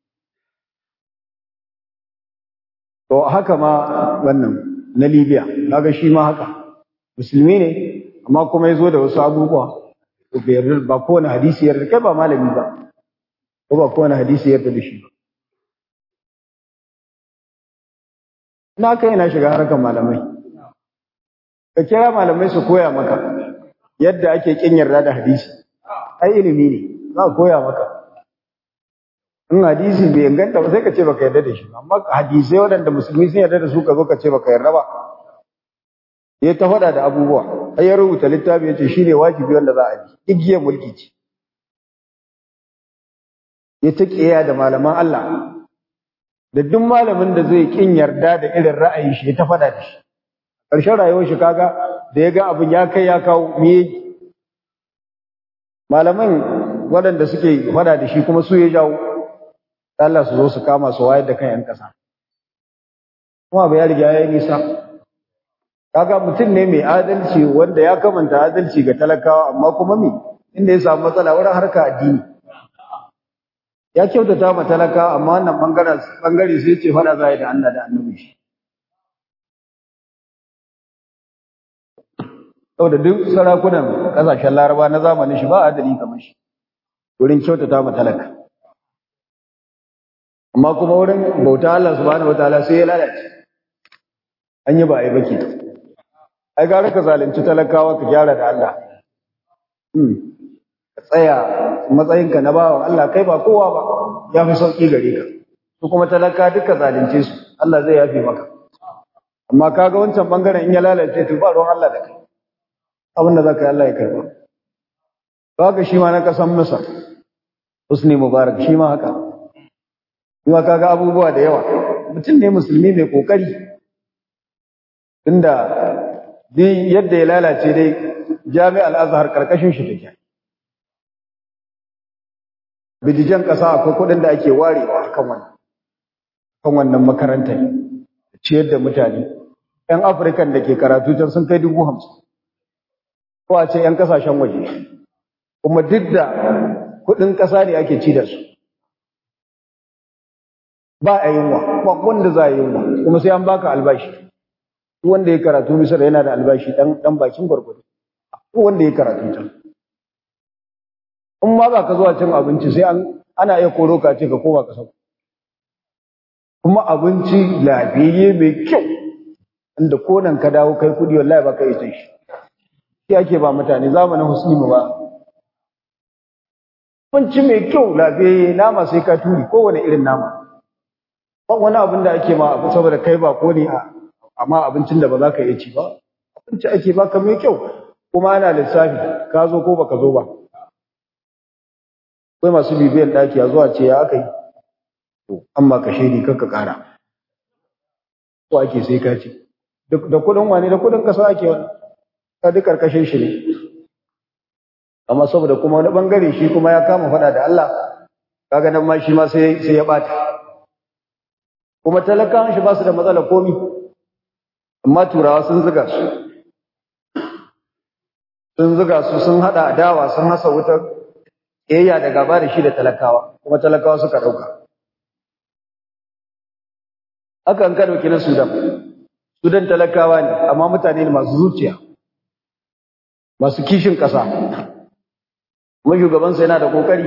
to haka ma wannan na Libya kaga shi ma haka musulmi ne amma kuma yazo da wasu abubuwa ba kowane hadisi yarda kai ba malami ba ko ba kowane hadisi yarda da shi ba na kai na shiga harkar malamai ka kira malamai su koya maka yadda ake kin yarda da hadisi ai ilimi ne za a koya maka in hadisi bai inganta ba sai ka ce baka yarda da shi amma hadisai waɗanda musulmi sun yarda da su ka zo ka ce baka yarda ba ya ta faɗa da abubuwa ai ya rubuta littafi yace shine wajibi wanda za a bi igiyar mulki ce ya ta kiyaye da malaman Allah da duk malamin da zai kin yarda da irin ra'ayin shi ya ta fada da shi ƙarshen rayuwar shi kaga da ya ga abin ya kai ya kawo me malaman waɗanda suke fada da shi kuma su ya jawo Allah su zo su kama su wayar da kan 'yan ƙasa kuma ba ya riga ya yi nisa kaga mutum ne mai adalci wanda ya kamanta adalci ga talakawa amma kuma me inda ya samu matsala wurin harka addini ya kyautata ma talakawa amma wannan bangaren bangare sai ce fada za da Allah da annabi shi saboda duk sarakunan kasashen laraba na zamanin shi ba adali kamar shi wurin kyautata ma talaka amma kuma wurin bauta Allah subhanahu wataala sai ya lalace an yi ba a yi baki ai gara ka zalunci talakawa ka gyara da Allah ka tsaya matsayinka na bawan Allah kai ba kowa ba ya fi sauki gare ka su kuma talaka duka zalunce su Allah zai yafe maka amma kaga wancan bangaren in ya lalace to ba ruwan Allah da kai abin da zaka yi Allah ya karba kaga shi ma na kasan Masar Husni Mubarak shi ma haka kuma kaga abubuwa da yawa mutum ne musulmi mai kokari tunda dai yadda ya lalace dai jami'al azhar karkashin shi take bidijan kasa akwai kudin da ake warewa kan wannan kan wannan makarantar ciyar da mutane yan afirkan da ke karatu can sun kai dubu hamsin ko a ce yan kasashen waje kuma duk da kudin kasa ne ake ci da su ba a yunwa ba wanda za a yunwa kuma sai an baka albashi duk wanda ya karatu misar yana da albashi dan dan bakin gwargwado duk wanda ya karatu ta in ma ba ka zuwa cin abinci sai an ana iya koro ka ce ka koma ka sauko kuma abinci lafiyayye mai kyau inda konan ka dawo kai kudi wallahi ba ka yi shi shi ake ba mutane zamanin musulmi ba abinci mai kyau lafiyayye nama sai ka turi kowane irin nama ba wani abin da ake ma abu saboda kai ba ko ne amma abincin da ba za ka iya ci ba abinci ake baka mai kyau kuma ana lissafi ka zo ko baka zo ba akwai masu bibiyan ɗaki a zuwa ce ya aka yi to amma ka shaidi kanka ƙara ko ake sai ka ce da kuɗin wani da kuɗin kasa ake wani ka duk ƙarƙashin shi ne amma saboda kuma wani ɓangare shi kuma ya kama faɗa da Allah kaga nan ma shi ma sai ya ɓata kuma talakawan shi ba su da matsala komi amma turawa sun zuga su sun zuga su sun hada adawa sun hasa wutar ƙiyayya da gaba da shi da talakawa kuma talakawa suka ɗauka haka an ka ɗauki na sudan sudan talakawa ne amma mutane ne masu zuciya masu kishin ƙasa kuma shugabansa yana da ƙoƙari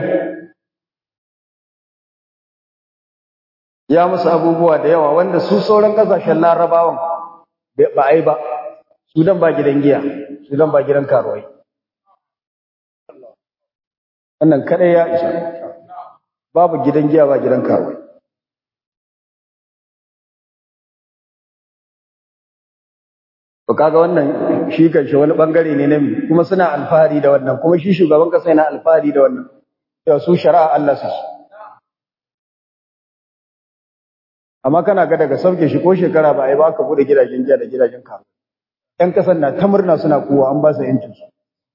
ya musu abubuwa da yawa wanda su sauran kasashen larabawan ba a yi ba sudan ba gidan giya sudan ba gidan karuwai wannan kadai ya isa babu gidan giya ba gidan karuwai to kaga wannan shi kanshi wani bangare ne na mi kuma suna alfahari da wannan kuma shi shugaban kasa yana alfahari da wannan to su shari'a Allah su amma kana ga daga sauke shi ko shekara ba a yi ba ka bude gidajen jiya da gidajen karu ƴan ƙasar na ta murna suna kowa an ba su yancin su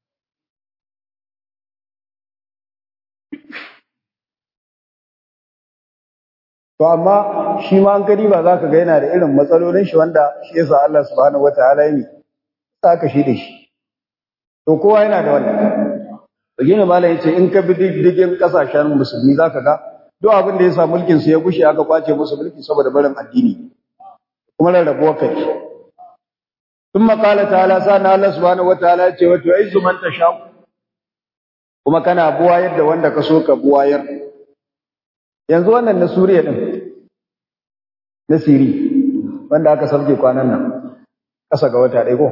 to amma shi ma an gani ba za ka ga yana da irin matsalolin shi wanda shi yasa Allah subhanahu wataala ya yi saka shi da shi to kowa yana da wannan to gina malai yace in ka bi diddigin kasashen musulmi zaka ga duk abin da ya sa mulkin su ya gushe aka kwace musu mulki saboda barin addini kuma rarrabuwa kai ثم قال تعالى سأنا الله سبحانه وتعالى وتعز من تشاء kuma kana buwayar da wanda ka so ka buwayar yanzu wannan na Suriya din na Siri wanda aka sauke kwanan nan kasa ga wata ɗaya ko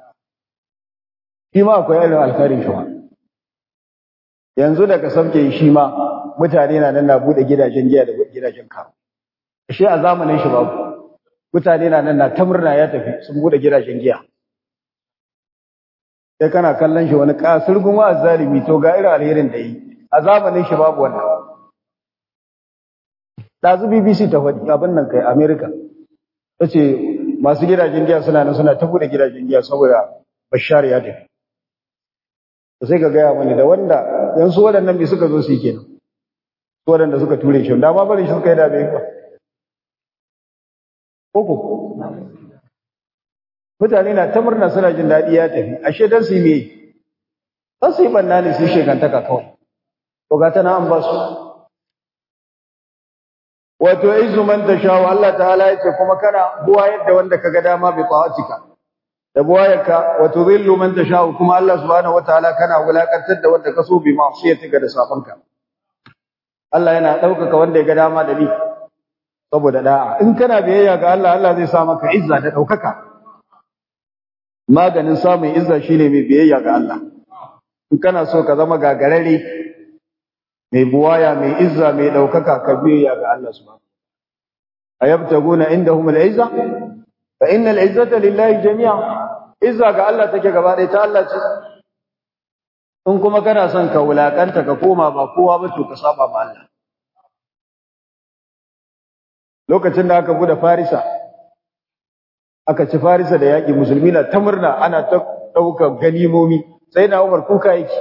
shi ma akwai irin alkhairin shi yanzu da ka sauke shi ma mutane na nan na bude gidajen giya da gidajen kawo shi a zamanin shi babu mutane na nan na ta murna ya tafi sun bude gidajen giya sai kana kallon shi wani kasurgun wa zalimi to ga irin alherin da yi a zamanin shi babu wannan ɗazu BBC ta faɗi abin nan kai Amerika ta ce masu gidajen giya suna nan suna ta buɗe gidajen giya saboda Bashar ya tafi sai ka gaya mani da wanda yanzu waɗannan bai suka zo su yi kenan su waɗanda suka ture shi da ma bari shi suka yi da bai ba koko mutane na ta murna suna jin daɗi ya tafi ashe dan su yi me dan su yi banna ne su yi shekantaka kawai to ga ta na an ba su wato izu man tashawu Allah ta'ala yace kuma kana buwa yadda wanda kaga dama bi ta'atika da buwayarka wa tudhillu man tashawu kuma Allah subhanahu wataala kana wulakantar da wanda kaso bi ma'siyatika da safanka Allah yana ɗaukaka wanda ya ga dama da ni saboda da'a in kana biyayya ga Allah Allah zai sa maka izza da ɗaukaka maganin samun izza shine mai biyayya ga Allah in kana so ka zama gagarare mai buwaya mai izza mai ɗaukaka ka biyayya ga Allah subhanahu ayabtaguna indahum al-izza fa innal izzata lillahi jami'a izza ga Allah take gaba ɗaya ta Allah ce in kuma kana son ka wulakanta ka koma ba kowa ba to ka saba ma Allah lokacin da aka bude Farisa aka ci Farisa da yaƙi musulmi na ta murna ana ta ɗaukar ganimomi sai na Umar kuka yake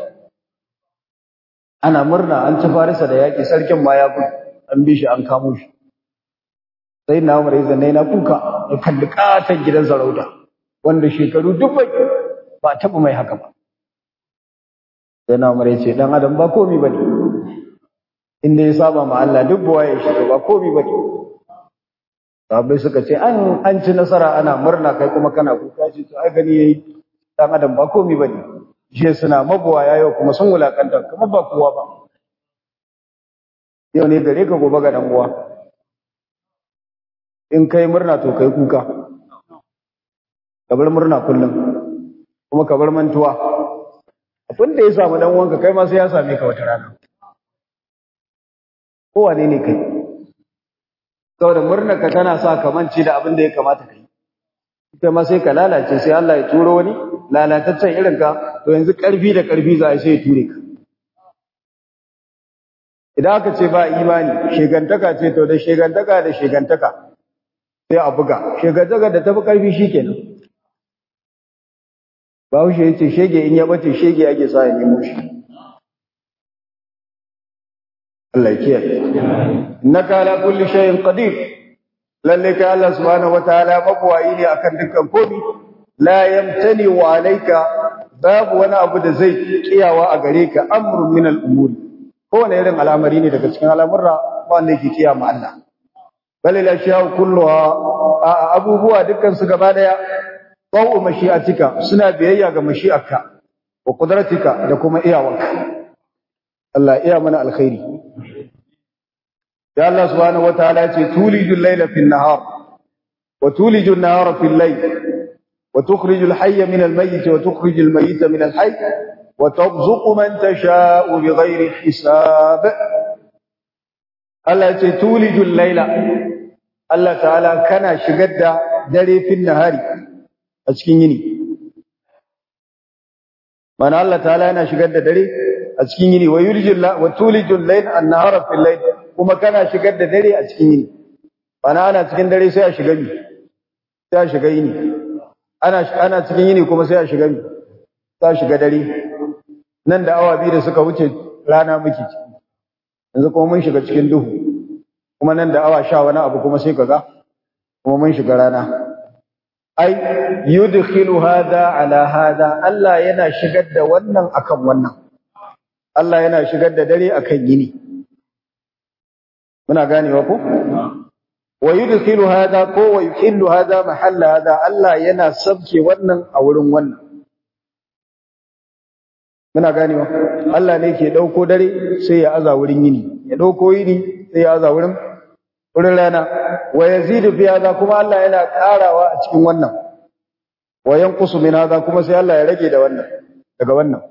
ana murna an ci Farisa da yaƙi sarkin ma ya gudu an bi shi an kamo shi sai na Umar ya zanne na kuka ya kalli katon gidan sarauta wanda shekaru dubbai ba taɓa mai haka ba sai na Umar ya ce dan adam ba komi bane inda ya saba ma Allah duk buwa ya shi ba komi bane sahabbai suka ce an an ci nasara ana murna kai kuma kana kuka ce to ai gani yayi dan adam ba komi bane je suna mabuwa yayo kuma sun wulakanta kuma ba kowa ba yau ne gare ka gobe ga dan uwa in kai murna to kai kuka ka bar murna kullum kuma ka bar mantuwa abin da ya samu dan uwanka kai ma sai ya same ka wata rana kowane ne kai saboda murnar ka tana sa ka mance da abin da ya kamata kai kai ma sai ka lalace sai Allah ya turo wani lalataccen irin ka to yanzu karfi da karfi za a sai ya ture ka idan aka ce ba imani shegantaka ce to da shegantaka da shegantaka sai a buga shegantaka da tafi karfi shikenan Bahaushe ya ce shege in ya bace shege ake sa ya nemo shi. Allah ya kiyaye. Innaka ala kulli shay'in qadir. Lalle kai Allah subhanahu wataala mabwayi ne akan dukkan komai. La yamtani wa alayka babu wani abu da zai kiyawa a gare ka amrun min al-umuri. Kowane irin al'amari ne daga cikin al'amurra wanda yake kiyama Allah. Balil ashiya kulluha abubuwa dukkan su gaba daya Ba'u mashi'atika suna biyayya ga mashi'arka wa qudratika da kuma iyawarka. Allah iya mana alkhairi. Ya Allah subhanahu wataala ya ce tulijul layla fil nahar wa tulijul nahara fil layl wa tukhrijul hayya min al mayyit wa tukhrijul mayyita min al hayy wa tarzuqu man tasha'u bighairi hisab. Allah ya ce tulijul layla Allah ta'ala kana shigar da dare fil nahari a cikin yini mana Allah ta'ala yana shigar da dare a cikin yini wa yurjil wa tulijul layl an-nahara fil layl kuma kana shigar da dare a cikin yini mana ana cikin dare sai a shiga mi sai a shiga yini ana ana cikin yini kuma sai a shiga mi sai a shiga dare nan da awa biyu da suka wuce rana muke yanzu kuma mun shiga cikin duhu kuma nan da awa sha wani abu kuma sai kaga kuma mun shiga rana ai yudkhilu hada ala hada Allah yana shigar da wannan akan wannan Allah yana shigar da dare akan yini muna ganewa ko wa yudkhilu hada ko wa yuhillu hada mahalla hada Allah yana sabke wannan a wurin wannan muna ganewa Allah ne ke dauko dare sai ya aza wurin yini ya dauko yini sai ya aza wurin wurin rana wa yazidu fi hada kuma Allah yana karawa a cikin wannan wa yanqusu min hada kuma sai Allah ya rage da wannan daga wannan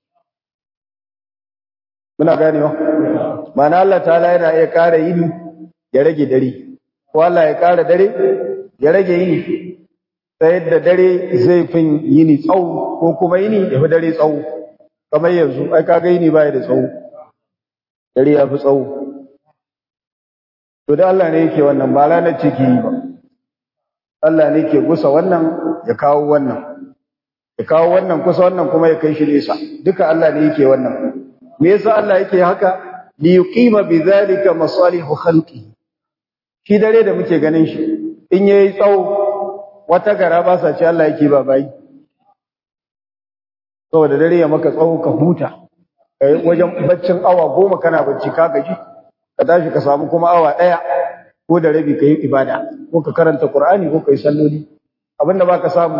muna ganewa ma'ana Allah ta'ala yana iya kara yini ya rage dare ko Allah ya kara dare ya rage yini ta yadda dare zai fin yini tsawo ko kuma yini ya fi dare tsawo kamar yanzu ai kaga yini baya da tsawo dare ya fi tsawo to da Allah ne yake wannan ba ranar ciki ba Allah ne ke gusa wannan ya kawo wannan ya kawo wannan kusa wannan kuma ya kai shi nesa duka Allah ne yake wannan me yasa Allah yake haka li yuqima bidhalika masalihu khalqi shi dare da muke ganin shi in yayi tsawo wata gara ba sa ce Allah yake ba bai saboda dare ya maka tsawo ka huta kai wajen baccin awa goma kana bacci ka gaji ka tashi ka samu kuma awa daya ko da rabi kai ibada ko ka karanta Qur'ani ko kai salloli abinda baka samu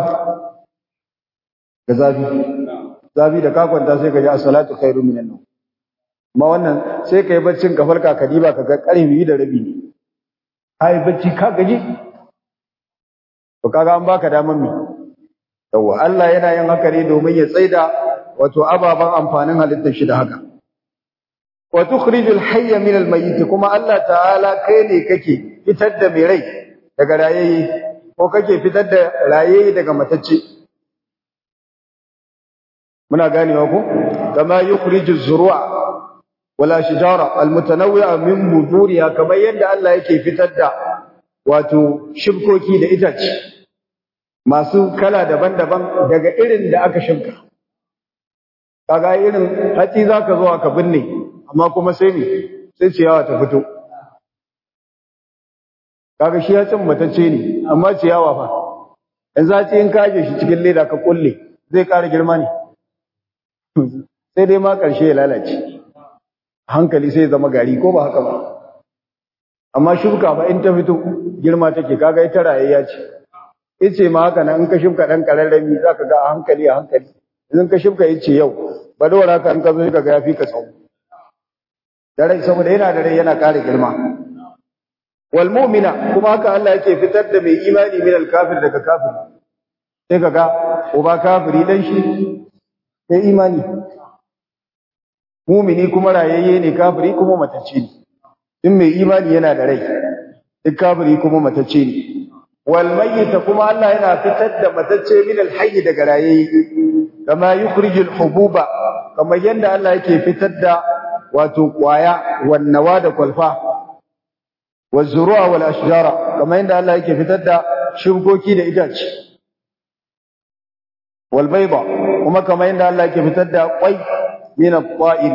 da zafi zafi da ka kwanta sai ka ji as-salatu khairu minan nawm amma wannan sai kai baccin ka farka ka diba ka ga karfi da rabi ne kai bacci ka gaji to kaga an baka daman me yawa Allah yana yin haka ne domin ya tsaida wato ababan amfanin halittar shi da haka wa tukhrijul hayya min al-mayyit kuma Allah ta'ala kai ne kake fitar da mai rai daga rayayye ko kake fitar da rayayye daga matacce muna ganewa ko kama yukhriju az-zuru'a wala shijara al-mutanawwi'a min buduriha kamar yadda Allah yake fitar da wato shibkoki da itace masu kala daban-daban daga irin da aka shimka kaga irin hatsi zaka zo aka binne amma kuma sai ne sai ciyawa ta fito kaga shi ya cin matacce ne amma ciyawa fa in za in kaje shi cikin leda ka kulle zai ƙara girma ne sai dai ma ƙarshe ya lalace hankali sai zama gari ko ba haka ba amma shuka ba in ta fito girma take kaga ita rayayya ce ice ma haka nan in ka shuka dan kararrami zaka ga a hankali a hankali idan ka shuka ice yau ba dora haka in ka zo ka ga yafi ka tsawo da rai saboda yana da rai yana ƙara girma wal mu'mina kuma haka Allah yake fitar da mai imani min al kafir daga kafir sai kaga uba kafiri dan shi sai imani mu'mini kuma rayayye ne kafiri kuma matacce ne in mai imani yana da rai duk kafiri kuma matacce ne wal mayyit kuma Allah yana fitar da matacce min al hayy daga rayayye kama yukhrijul hububa kamar yanda Allah yake fitar da wato kwaya wan nawa da kwalfa والزروع والاشجار كما عند الله yake fitar da shukoki da itace والبيضة kuma kama inda Allah yake fitar da kwai min at-ta'ir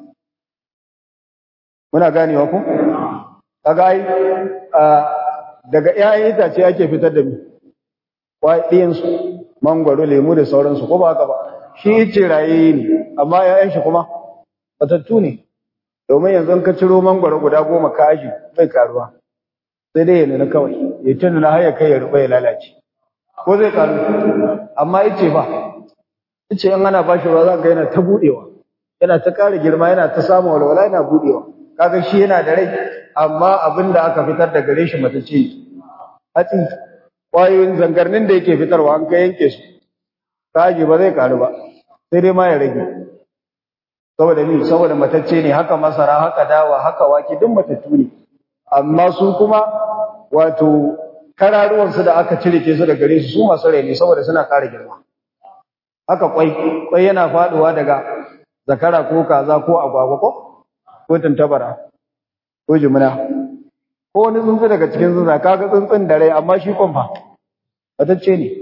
muna ganewa ku kaga ai daga ƴaƴan itace ake fitar da mi kwai ɗiyan su mangwaro lemu da sauransu ko ba haka ba shi ce raye ne amma ƴaƴan shi kuma batattu ne domin yanzu ka ciro mangwaro guda goma ka aji bai karuwa sai dai ya nuna kawai ya tuna na haya kai ya ruba ya lalace ko zai karu amma yace ba yace in ana bashi ruwa za ka yana ta budewa yana ta ƙara girma yana ta samun walwala yana budewa kaga shi yana da rai amma abin da aka fitar da gare shi mata ce hatsi ƙwayoyin zangarnin da yake fitarwa an ka yanke su kaji ba zai karu ba sai dai ma ya rage saboda ni saboda matacce ne haka masara haka dawa haka wake duk matattu ne amma su kuma wato kararuwan su da aka cire ke su da gare su su masu rai ne saboda suna kare girma haka kwai kwai yana faduwa daga zakara ko kaza ko agwagwa ko ko tantabara ko jumuna ko wani tsuntsu daga cikin tsuntsa kaga tsuntsun da rai amma shi kwan fa matacce ne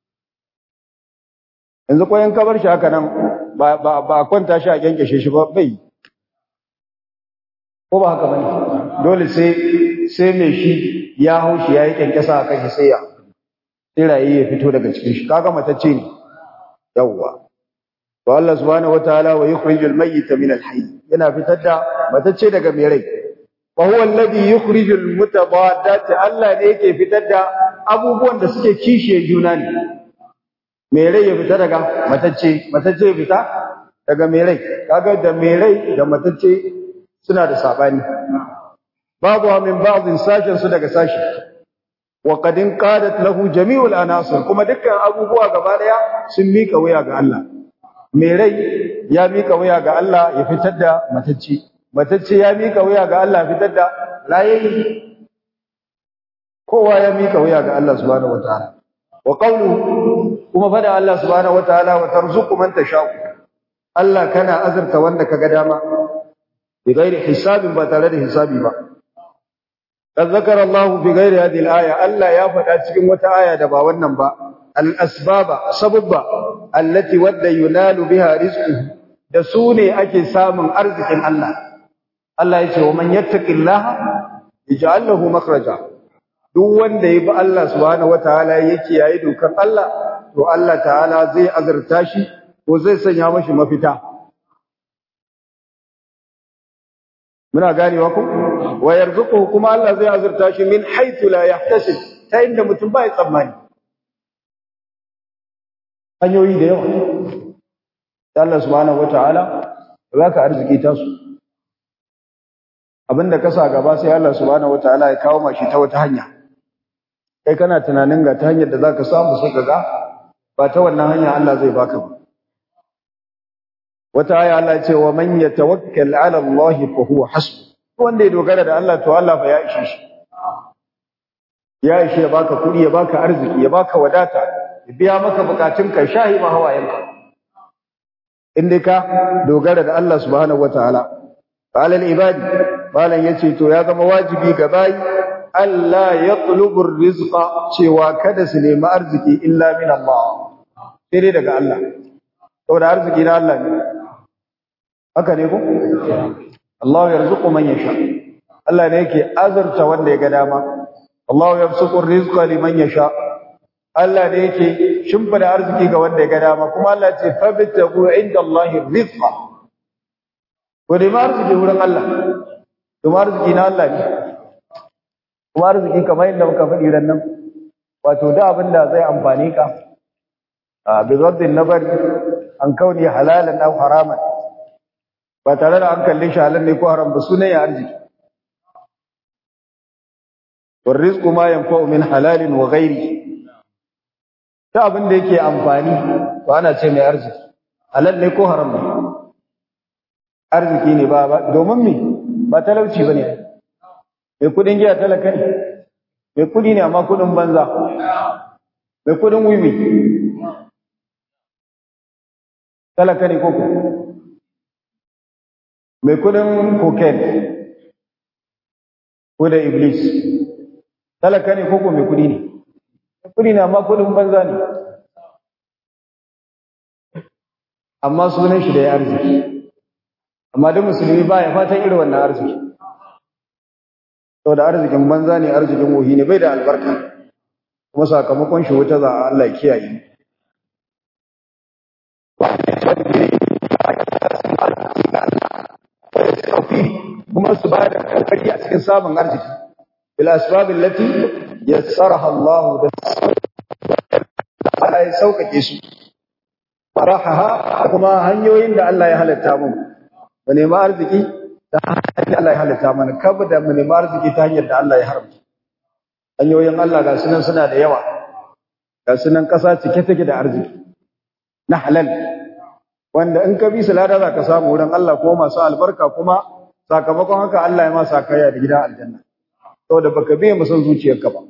yanzu kwayan kabar shi haka nan ba a kwanta shi a kyankyashe shi ba bai ko ba haka bane dole sai sai mai shi ya hau shi yayi kyankyasa a kan sai ya sai rayi ya fito daga cikin shi kaga matacce ne yawwa to Allah subhanahu wataala wa yukhrijul mayyita min al-hayy yana fitar da matacce daga mai rai wa huwa alladhi yukhrijul mutabaddat Allah ne yake fitar da abubuwan da suke kishiye juna ne mai rai ya fita daga matacce matacce ya fita daga mai rai kaga da mai rai da matacce suna da sabani babu min ba'dhin sashin su daga sashi wa qad qadat lahu jami'ul anasir kuma dukkan abubuwa gaba daya sun mika wuya ga Allah mai rai ya mika wuya ga Allah ya fitar da matacce matacce ya mika wuya ga Allah ya fitar da rayayye kowa ya mika wuya ga Allah subhanahu wataala wa qawluhu kuma fada Allah subhanahu wataala wa tarzuqu man tasha'u Allah kana azurta wanda kaga dama bi ghairi hisabin ba tare da hisabi ba قد ذكر الله في غير هذه الآية ألا يفعل cikin wata aya da ba wannan ba al-asbaba sababba allati wadda yunalu biha rizquhu da su ne ake samun arzikin Allah Allah ya ce wa man yattaqillaha yaj'al lahu makhraja duk wanda ya bi Allah subhanahu wataala yake yayi dokar Allah to Allah ta'ala zai azurta shi ko zai sanya mashi mafita muna ganewa ku wa yarzuquhu kuma Allah zai azurta shi min haythu la yahtasib ta inda mutum ba ya tsammani hanyoyi da yawa Allah subhanahu wataala baka arziki ta su abinda ka sa gaba sai Allah subhanahu wataala ya kawo mashi ta wata hanya kai kana tunanin ga ta hanyar da zaka samu sai kaga ba ta wannan hanya Allah zai baka ba wata aya Allah ce wa man yatawakkal ala Allah fa huwa hasbu wanda ya dogara da Allah to Allah fa ya ishe shi ya ishe ya baka kudi ya baka arziki ya baka wadata ya biya maka bukatun ka shahi ma hawayenka in dai ka dogara da Allah subhanahu wataala qala al-ibadi malan yace to ya zama wajibi ga bayi Allah yatlubu rizqa cewa kada su nemi arziki illa min Allah sai dai daga Allah saboda arziki na Allah ne haka ne ko Allah yarzuqu man yasha Allah ne yake azurta wanda ya ga dama Allah yabsuqu rizqa liman yasha Allah ne yake shimfida arziki ga wanda ya ga dama kuma Allah ce fabtagu inda Allah rizqa ko dai arziki wurin Allah kuma arziki na Allah ne kuma arziki kamar yadda muka faɗi ran nan wato da abin da zai amfane ka a bizardin nabari an kauni halalan aw haraman ba tare da an kalle shi halal ne ko haram ba sunan ya arziki war rizqu ma yanfa'u min halalin wa ghairi ta abin da yake amfani to ana ce mai arziki halal ne ko haram ne arziki ne ba domin me ba talauci bane mai kudin giya talaka ne mai kudi ne amma kudin banza mai kudin wiwi talaka ne koko mai kudin cocaine ko da iblis talaka ne koko mai kudi ne mai kudi ne amma kudin banza ne amma sunan shi da ya arziki amma duk musulmi ba ya fatan irin wannan arziki saboda arzikin banza ne arzikin wohi ne bai da albarka kuma sakamakon shi wuta za a Allah ya kiyaye kuma su ba da kokari a cikin samun arziki bil asbab allati yassaraha Allah da Allah ya saukake su faraha kuma hanyoyin da Allah ya halatta mu mu nemi arziki ta hanyar Allah ya halitta mana kabu da mu nemi arziki ta hanyar da Allah ya haramta hanyoyin Allah ga sunan suna da yawa ga sunan ƙasa cike take da arziki na halal wanda in ka bi su lada za ka samu wurin Allah ko masu albarka kuma sakamakon haka Allah ya ma sakaya da gidan aljanna saboda baka biye mu son zuciyarka ba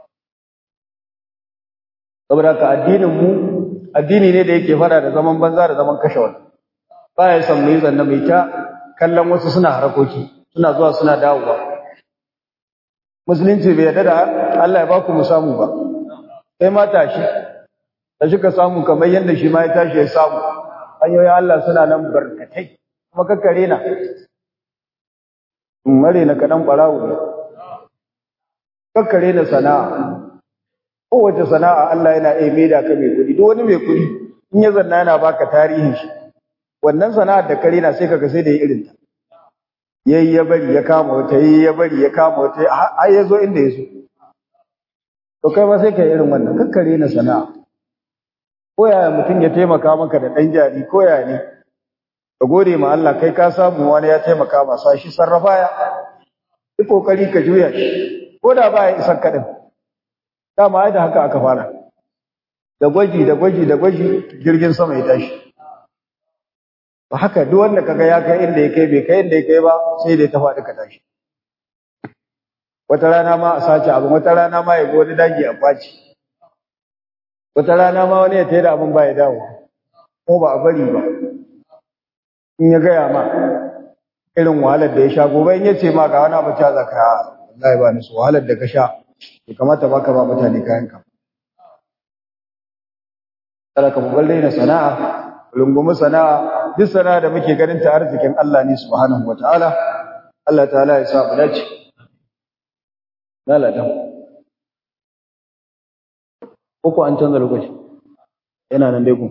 saboda ka addinin mu addini ne da yake fara da zaman banza da zaman kashe wani ba ya san mu yi zanna mai ta kallon wasu suna harakoki suna zuwa suna dawowa musulunci bai yarda da Allah ya baku mu samu ba sai ma tashi da shi ka samu kamar yadda shi ma ya tashi ya samu hanyoyin Allah suna nan barkatai kuma kakkare na mare na kaɗan ɓarawo ne kakkare na sana'a kowace sana'a Allah yana iya maida ka mai kuɗi duk wani mai kuɗi in ya zanna yana baka tarihin shi wannan sana'ar da kare na sai kaga sai da ya irin ta yayi ya bari ya kama wata yayi ya bari ya kama wata har ya zo inda ya zo to kai ma sai ka irin wannan kakkare na sana'a ko yaya mutum ya taimaka maka da ɗan jari ko yaya ne ka gode ma Allah kai ka samu wani ya taimaka masa shi sarrafa ya yi kokari ka juya shi ko da ba ya isan kaɗin dama ai da haka aka fara da gwaji da gwaji da gwaji jirgin sama ya tashi ba haka duk wanda kaga ya kai inda ya kai bai kai inda ya kai ba sai dai ta faɗi ka tashi wata rana ma a sace abu wata rana ma ya ga wani daji a faci wata rana ma wani ya tayi da abin ba ya dawo ko ba a bari ba in ya gaya ma irin wahalar da ya sha gobe in ya ce ma ga wani abu ta zaka wallahi ba ni su wahalar da ka sha bai kamata ba ka ba mutane kayan ka kada ka bugal daina sana'a rungumi sana'a duk sana'a da muke ganin ta arzikin Allah ne subhanahu wataala Allah ta'ala ya sa mu dace lalata uku an canza lokaci yana nan dai ku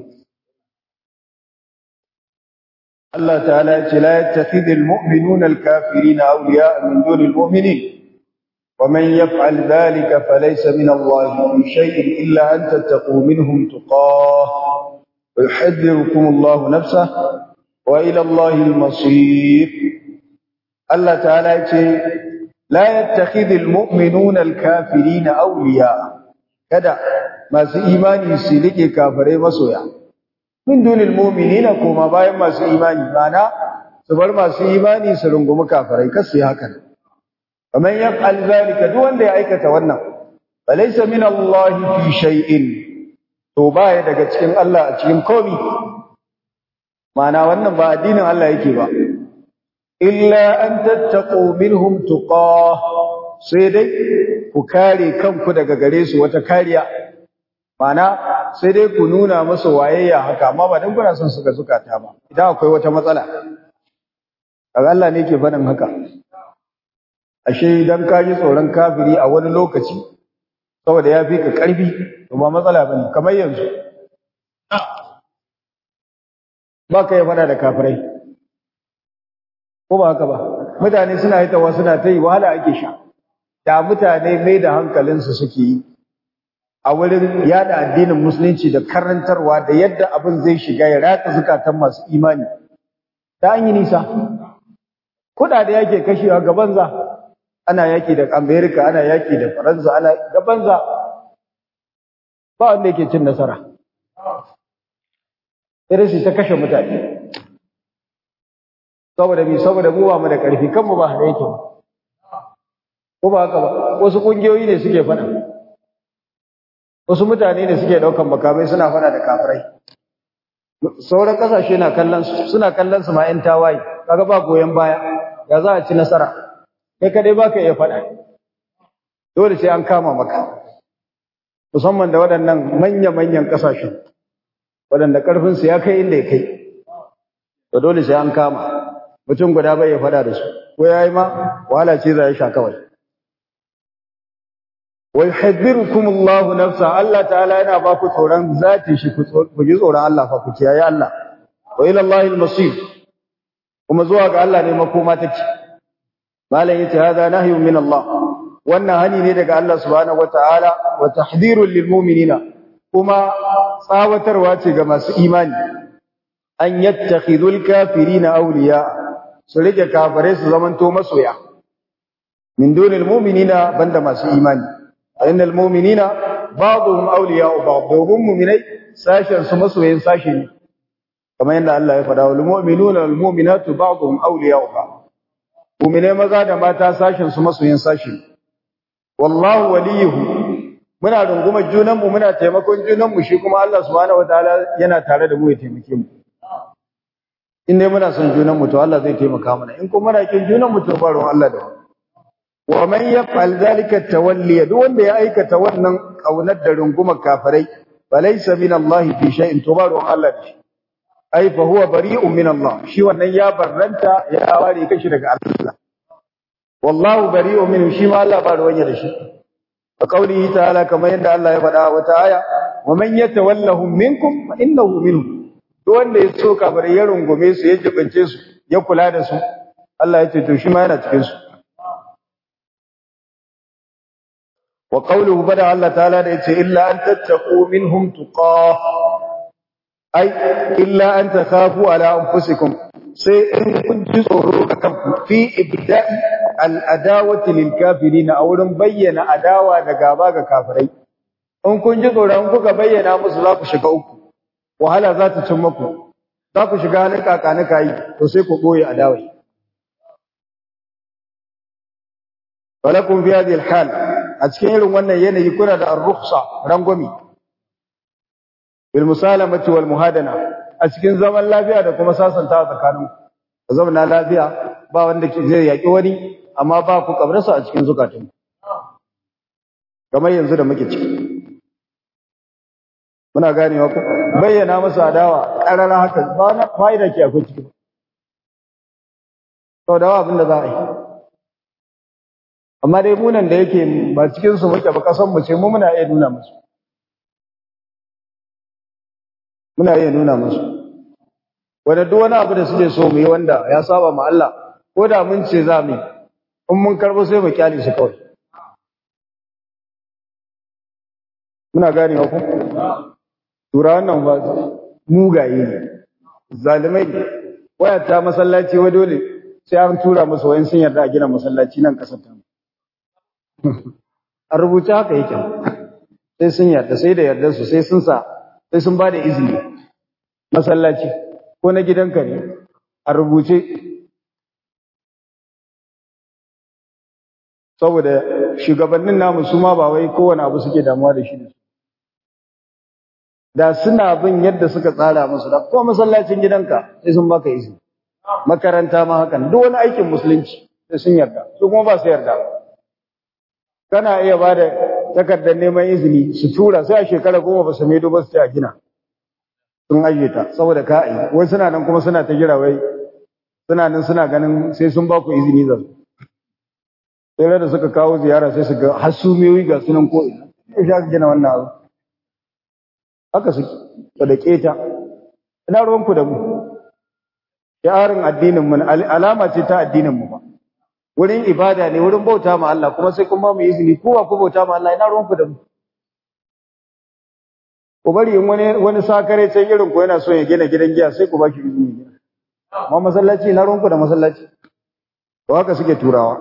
Allah ta'ala ya ce la yattakhidul mu'minuna al-kafirina awliya'a min dunil mu'minin ومن يفعل ذلك فليس من الله في شيء إلا أن تتقوا منهم تقاه ويحذركم الله نفسه وإلى الله المصير الله تعالى يقول لا يتخذ المؤمنون الكافرين أولياء كذا ما سي إيماني سيلك كافرين مسويا من دون المؤمنين كما باين ما سي إيماني معنى سبر ما سي إيماني سلنقم كافرين كسي هكذا فمن يفعل ذلك دون da ya aikata wannan falaysa min Allah fi shay'in to baya daga cikin Allah a cikin komai mana wannan ba addinin Allah yake ba illa an tattaqu minhum tuqah sai dai ku kare kanku daga gare su wata kariya mana sai dai ku nuna musu wayayya haka amma ba dan kuna son su ga zukata ba idan akwai wata matsala kaga Allah ne yake faɗin haka ashe idan ka ji tsoron kafiri a wani lokaci saboda ya fi ka ƙarfi to ba matsala ba ne kamar yanzu ba ka yi faɗa da kafirai ko ba haka ba mutane suna yi tawa suna ta yi wahala ake sha da mutane mai da hankalinsu suke yi a wurin yada addinin musulunci da karantarwa da yadda abin zai shiga ya ratsa zukatan masu imani ta an yi nisa kuɗaɗe yake kashewa gaban za ana yaki da Amerika ana yaki da Faransa ana da banza ba wanda yake cin nasara irin shi ta kashe mutane saboda bi saboda mu ba mu da karfi kanmu ba hada yake ko ba haka ba wasu kungiyoyi ne suke fada wasu mutane ne suke daukan makamai suna fada da kafirai sauran kasashe na kallon suna kallon su ma yan tawaye kaga ba goyen baya ya za a ci nasara kai kadai baka iya faɗa dole sai an kama maka musamman da waɗannan manya-manyan ƙasashen waɗanda ƙarfinsu ya kai inda ya kai to dole sai an kama mutum guda bai ya faɗa da su ko ya yi ma wahala ce za ya sha kawai wai haddirukum Allahu nafsa Allah ta'ala yana ba ku tsoron zati shi ku ji tsoron Allah fa ku kiyaye Allah wa ila Allahil masir kuma zuwa ga Allah ne makoma take malam yace hada nahyun min Allah wannan hani ne daga Allah subhanahu wataala wa tahdhirul lil mu'minina kuma tsawatarwa ce ga masu imani an yattakhidul kafirina awliya su rike kafare su zamanto masoya min dunil mu'minina banda masu imani innal mu'minina ba'dhum awliya'u ba'd domin mu'minai sashen su masoyin sashi ne kamar yadda Allah ya faɗa wal mu'minuna wal mu'minatu ba'dhum awliya'u ba'd Mumine maza da mata sashin su masoyin sashi. Wallahu waliyuhu. Muna rungumar junan mu muna taimakon junan mu shi kuma Allah subhanahu wataala yana tare da mu ya taimake mu. In dai muna son junan mu to Allah zai taimaka mana. In kuma muna kin junan mu to ba ruwan Allah da mu. Wa man yaf'al zalika tawalli duk wanda ya aikata wannan kaunar da rungumar kafirai falaysa min Allah fi shay'in to ba ruwan Allah da shi. ai fa huwa bari'un min Allah shi wannan ya barranta ya ware kashi daga Allah wallahu bari'un minhu shi ma Allah ba ruwanya da shi a kaulihi ta'ala kamar yadda Allah ya faɗa wata aya wa man yatawallahum minkum fa innahu minhum duk wanda ya so kafare ya rungume su ya jibince su ya kula da su Allah ya ce to shi ma yana cikin su wa qawluhu bada Allah ta'ala da yace illa an tattaqu minhum tuqah ai illa an takhafu ala anfusikum sai in kun ji tsoro akan ku fi ibda'i al-adawati lil kafirin a wurin bayyana adawa da gaba ga kafirai in kun ji tsoron kuka bayyana musu za ku shiga uku wahala za ta cin muku za ku shiga halin kakanika yi to sai ku boye adawai walakum fi hadhihi al-hal a cikin irin wannan yanayi kuna da ar-rukhsa rangwami bil musalamati wal muhadana a cikin zaman lafiya da kuma sasanta tsakanin ku zauna lafiya ba wanda zai yaki wani amma ba ku kabrarsa a cikin zukatun kamar yanzu da muke ciki muna ganewa ku bayyana masa adawa ƙarara haka ba na fa'ida ke akwai ciki sau da abin da za a yi amma dai munan da yake ba cikinsu muke ba kasan mu ce mu muna iya nuna musu muna iya nuna musu wanda duk wani abu da suke so mu yi wanda ya saba ma Allah ko da mun ce za mu yi in mun karbo sai mu kyale su kawai muna gane ku tura wannan ba mugaye ne zalimai ne waya ta masallaci wa dole sai an tura musu wayan sun yarda a gina masallaci nan kasar ta a rubuce haka yake sai sun yarda sai da yarda su sai sun sa sai sun ba da izini masallaci ko na gidanka ne a rubuce saboda shugabannin namu su ma ba wai kowane abu suke damuwa da shi da su da suna bin yadda suka tsara musu da ko masallacin gidanka sai sun baka izini makaranta ma hakan duk wani aikin musulunci sai sun yarda su kuma ba su yarda kana iya ba da takardar neman izini su tura sai a shekara goma ba su maido ba su ce a gina sun ajiye ta saboda ka yi wai suna nan kuma suna ta jira wai suna nan suna ganin sai sun ba ku izini za su sai da suka kawo ziyara sai su ga hasumiyoyi ga sunan ko ina sai sha gina wannan abu haka suke da keta ina ruwanku da mu yarin addinin mu alama ce ta addinin mu ba wurin ibada ne wurin bauta ma Allah kuma sai kuma mu izini kowa ku bauta ma Allah ina ruwanku da mu ku bari in wani wani sakare sai irin ku yana so ya gina gidan giya sai ku baki izini amma masallaci ina ruwanku da masallaci to haka suke turawa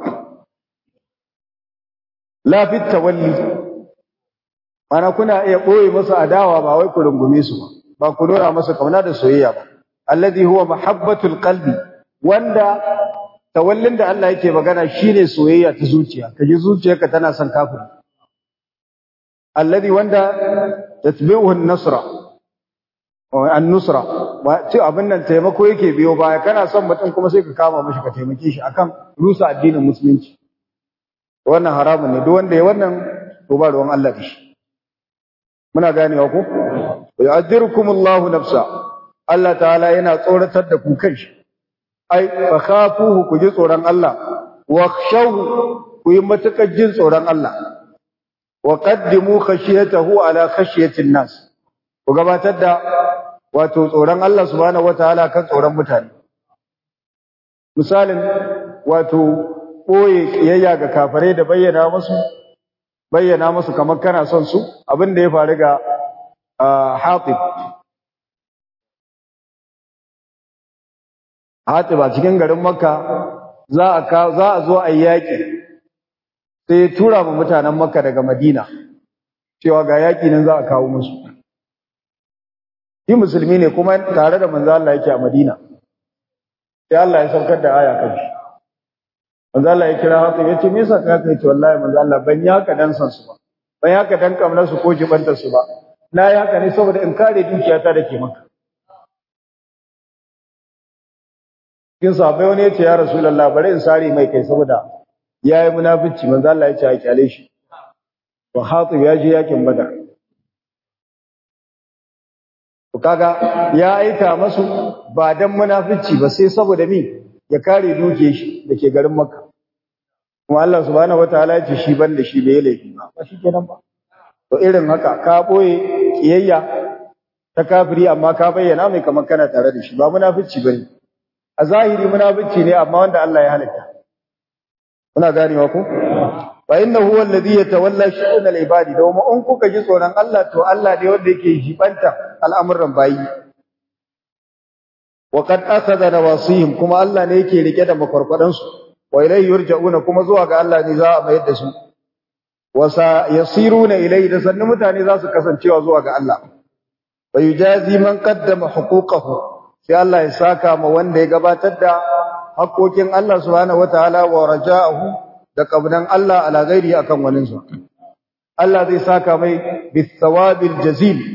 la fit tawalli mana kuna iya ɓoye masa adawa ba wai ku rungume su ba ba ku nuna masa kauna da soyayya ba alladhi huwa mahabbatul qalbi wanda tawallin da Allah yake magana shine soyayya ta zuciya kaji zuciyarka tana son kafiri alladhi wanda tatbi'uhu an-nasra an-nusra ba ce abin nan taimako yake biyo baya kana son mutum kuma sai ka kama mishi ka taimake shi akan rusa addinin musulunci wannan haramun ne duk wanda ya wannan to ba ruwan Allah da shi muna ganewa ko yu'adhirukumullahu nafsa Allah ta'ala yana tsoratar da ku kanshi ai fa khafuhu ku ji tsoron Allah wa khshawhu ku yi matakar jin tsoron Allah wa qaddimu khashiyatahu ala khashiyatin nas ku gabatar da wato tsoron Allah subhanahu wataala kan tsoron mutane misalin wato boye kiyayya ga kafirai da bayyana musu bayyana musu kamar kana son su abin da ya faru ga Hatib Hatib a cikin garin Makka za a za a zo a yaki sai ya tura ma mutanen Makka daga Madina cewa ga yaki nan za a kawo musu shi musulmi ne kuma tare da manzo Allah yake a Madina sai Allah ya saukar da aya kan shi manzo Allah ya kira haka yace me yasa ka kai to wallahi manzo Allah ban yi haka dan san su ba ban yi haka dan kamnar su ko jibantar su ba na yi haka ne saboda in kare dukiyata da ke maka kin sahabbai wani yace ya rasulullah bari in sare mai kai saboda yayi munafici manzo Allah ya ce a kyale shi to hatib ya je yakin badar to kaga ya aika masu ba dan munafici ba sai saboda mi ya kare dukiyar shi dake garin makka kuma Allah subhanahu wataala ya ce shi ban da shi bai laifi ba ba shi kenan ba to irin haka ka boye kiyayya ta kafiri amma ka bayyana mai kamar kana tare da shi ba munafici bane a zahiri munafici ne amma wanda Allah ya halitta kuna ganewa ko fa innahu huwa alladhi yatawalla shu'un al-ibadi domin in kuka ji tsoron Allah to Allah ne wanda yake jibanta al'amuran bayi wa qad akhadha nawasihim kuma Allah ne yake rike da makwarkwadan su wa ilayhi yurja'una kuma zuwa ga Allah ne za a mayar da su wa sa yasiruna ilayhi da sannu mutane za su kasancewa zuwa ga Allah wa yujazi man qaddama huquqahu sai Allah ya saka ma wanda ya gabatar da haƙoƙin Allah subhanahu wataala wa raja'ahu da kabnan Allah ala ghairi akan waninsa Allah zai saka mai bisawabil jazil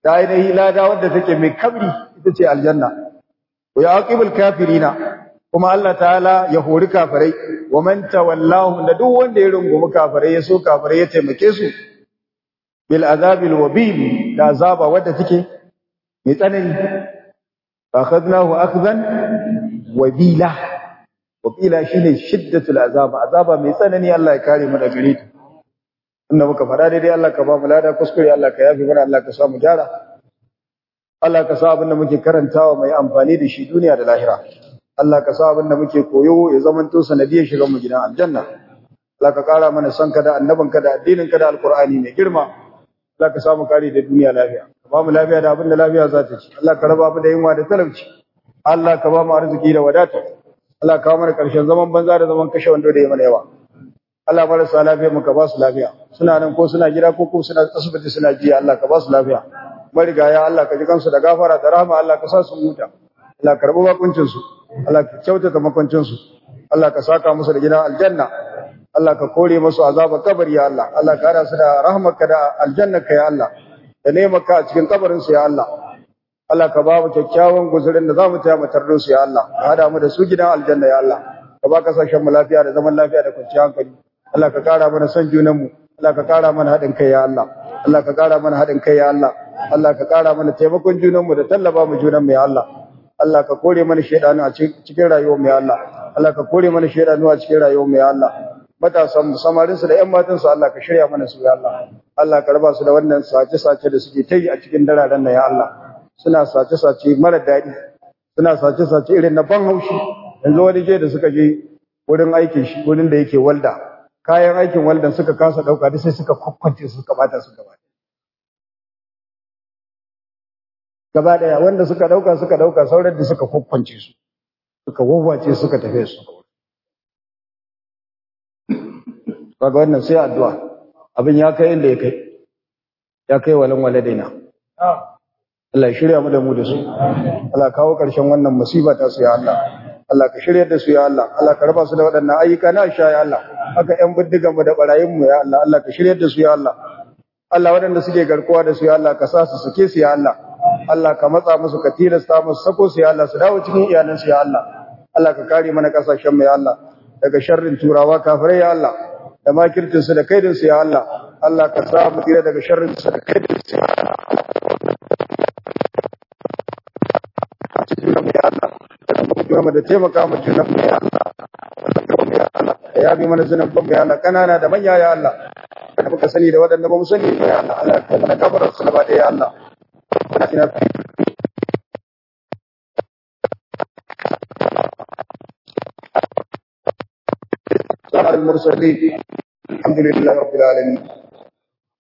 da ainihi lada wadda take mai kabri ita ce aljanna wa yaqibul kafirina kuma Allah ta'ala ya hori kafirai wa man tawallahu da duk wanda ya rungumi kafirai ya so kafirai ya taimake su bil azabil wabib da azaba wadda take mai tsanani akhadnahu akhdan wabila wabila shine shiddatul azaba azaba mai tsanani Allah ya kare mu daga gare ta inda muka fara daidai Allah ka ba mu lada kuskure Allah ka yafi mana Allah ka sa mu gyara Allah ka sa abin da muke karantawa mai amfani da shi duniya da lahira Allah ka sa abin da muke koyo ya zamanto sanadiyar shigan mu gidan aljanna Allah ka kara mana son ka da annabin ka da addinin ka da alqur'ani mai girma Allah ka sa mu kare da duniya lafiya ka ba mu lafiya da abin da lafiya za ta ci Allah ka raba mu da yunwa da talauci Allah ka ba mu arziki da wadata Allah ka kawo mana karshen zaman banza da zaman kashe wando da ya mana yawa Allah marasa lafiya mu ka ba su lafiya suna nan ko suna gida ko kuma suna asibiti suna jiya Allah ka ba su lafiya marigaya Allah ka ji kansu da gafara da rahama Allah ka sa su huta Allah ka rabu bakuncin su Allah ka kyautata makwancin su Allah ka saka musu da gidan aljanna Allah ka kore musu azabar kabari ya Allah Allah ka hada su da rahmarka da aljannarka ya Allah da nemaka a cikin kabarin su ya Allah Allah ka ba mu kyakkyawan guzurin da zamu taya mu tardo su ya Allah ka hada mu da su gidan aljanna ya Allah ka ba kasashen mu lafiya da zaman lafiya da kwanciyar hankali Allah ka kara mana son junan mu Allah ka kara mana haɗin kai ya Allah Allah ka kara mana haɗin kai ya Allah Allah ka kara mana taimakon junan mu da tallaba mu junan mu ya Allah Allah ka kore mana shedanu a cikin rayuwar mu ya Allah Allah ka kore mana shedanu a cikin rayuwar mu ya Allah matasan mu samarin su da ƴan matan su Allah ka shirya mana su ya Allah Allah ka raba su da wannan sace sace da suke tayi a cikin dararen nan ya Allah suna sace sace mara daɗi suna sace sace irin na ban haushi yanzu wani je da suka je wurin aikin shi wurin da yake walda kayan aikin waldan suka kasa dauka da sai suka kwakwance su suka bata su gaba gaba daya wanda suka dauka suka dauka sauran da suka kwakwance su suka wawwace suka tafe su kaga wannan sai addu'a abin ya kai inda ya kai ya kai walan waladaina Allah ya shirya mu da mu da su Allah kawo karshen wannan musiba ta su ya Allah Allah ka shirya da su ya Allah Allah ka raba su da waɗannan ayyuka na sha ya Allah haka ƴan bindigan mu da barayin mu ya Allah Allah ka shirya da su ya Allah Allah waɗanda suke garkuwa da su ya Allah ka sa su suke su ya Allah Allah ka matsa musu ka tilasta musu sako su ya Allah su dawo cikin iyalan su ya Allah Allah ka kare mana kasashen mu ya Allah daga sharrin turawa kafirai ya Allah da makircin su da kaidin su ya Allah Allah ka sa mu tsira daga sharrin su da kaidin su ya Allah ya Allah kuma da taimaka mu junan mu ya Allah ya bi mana zunan ban ya Allah kanana da manya ya Allah da muka sani da waɗanda ba mu sani ya Allah Allah ka mana kafarar su gaba da ya Allah ina المرسلين الحمد لله رب العالمين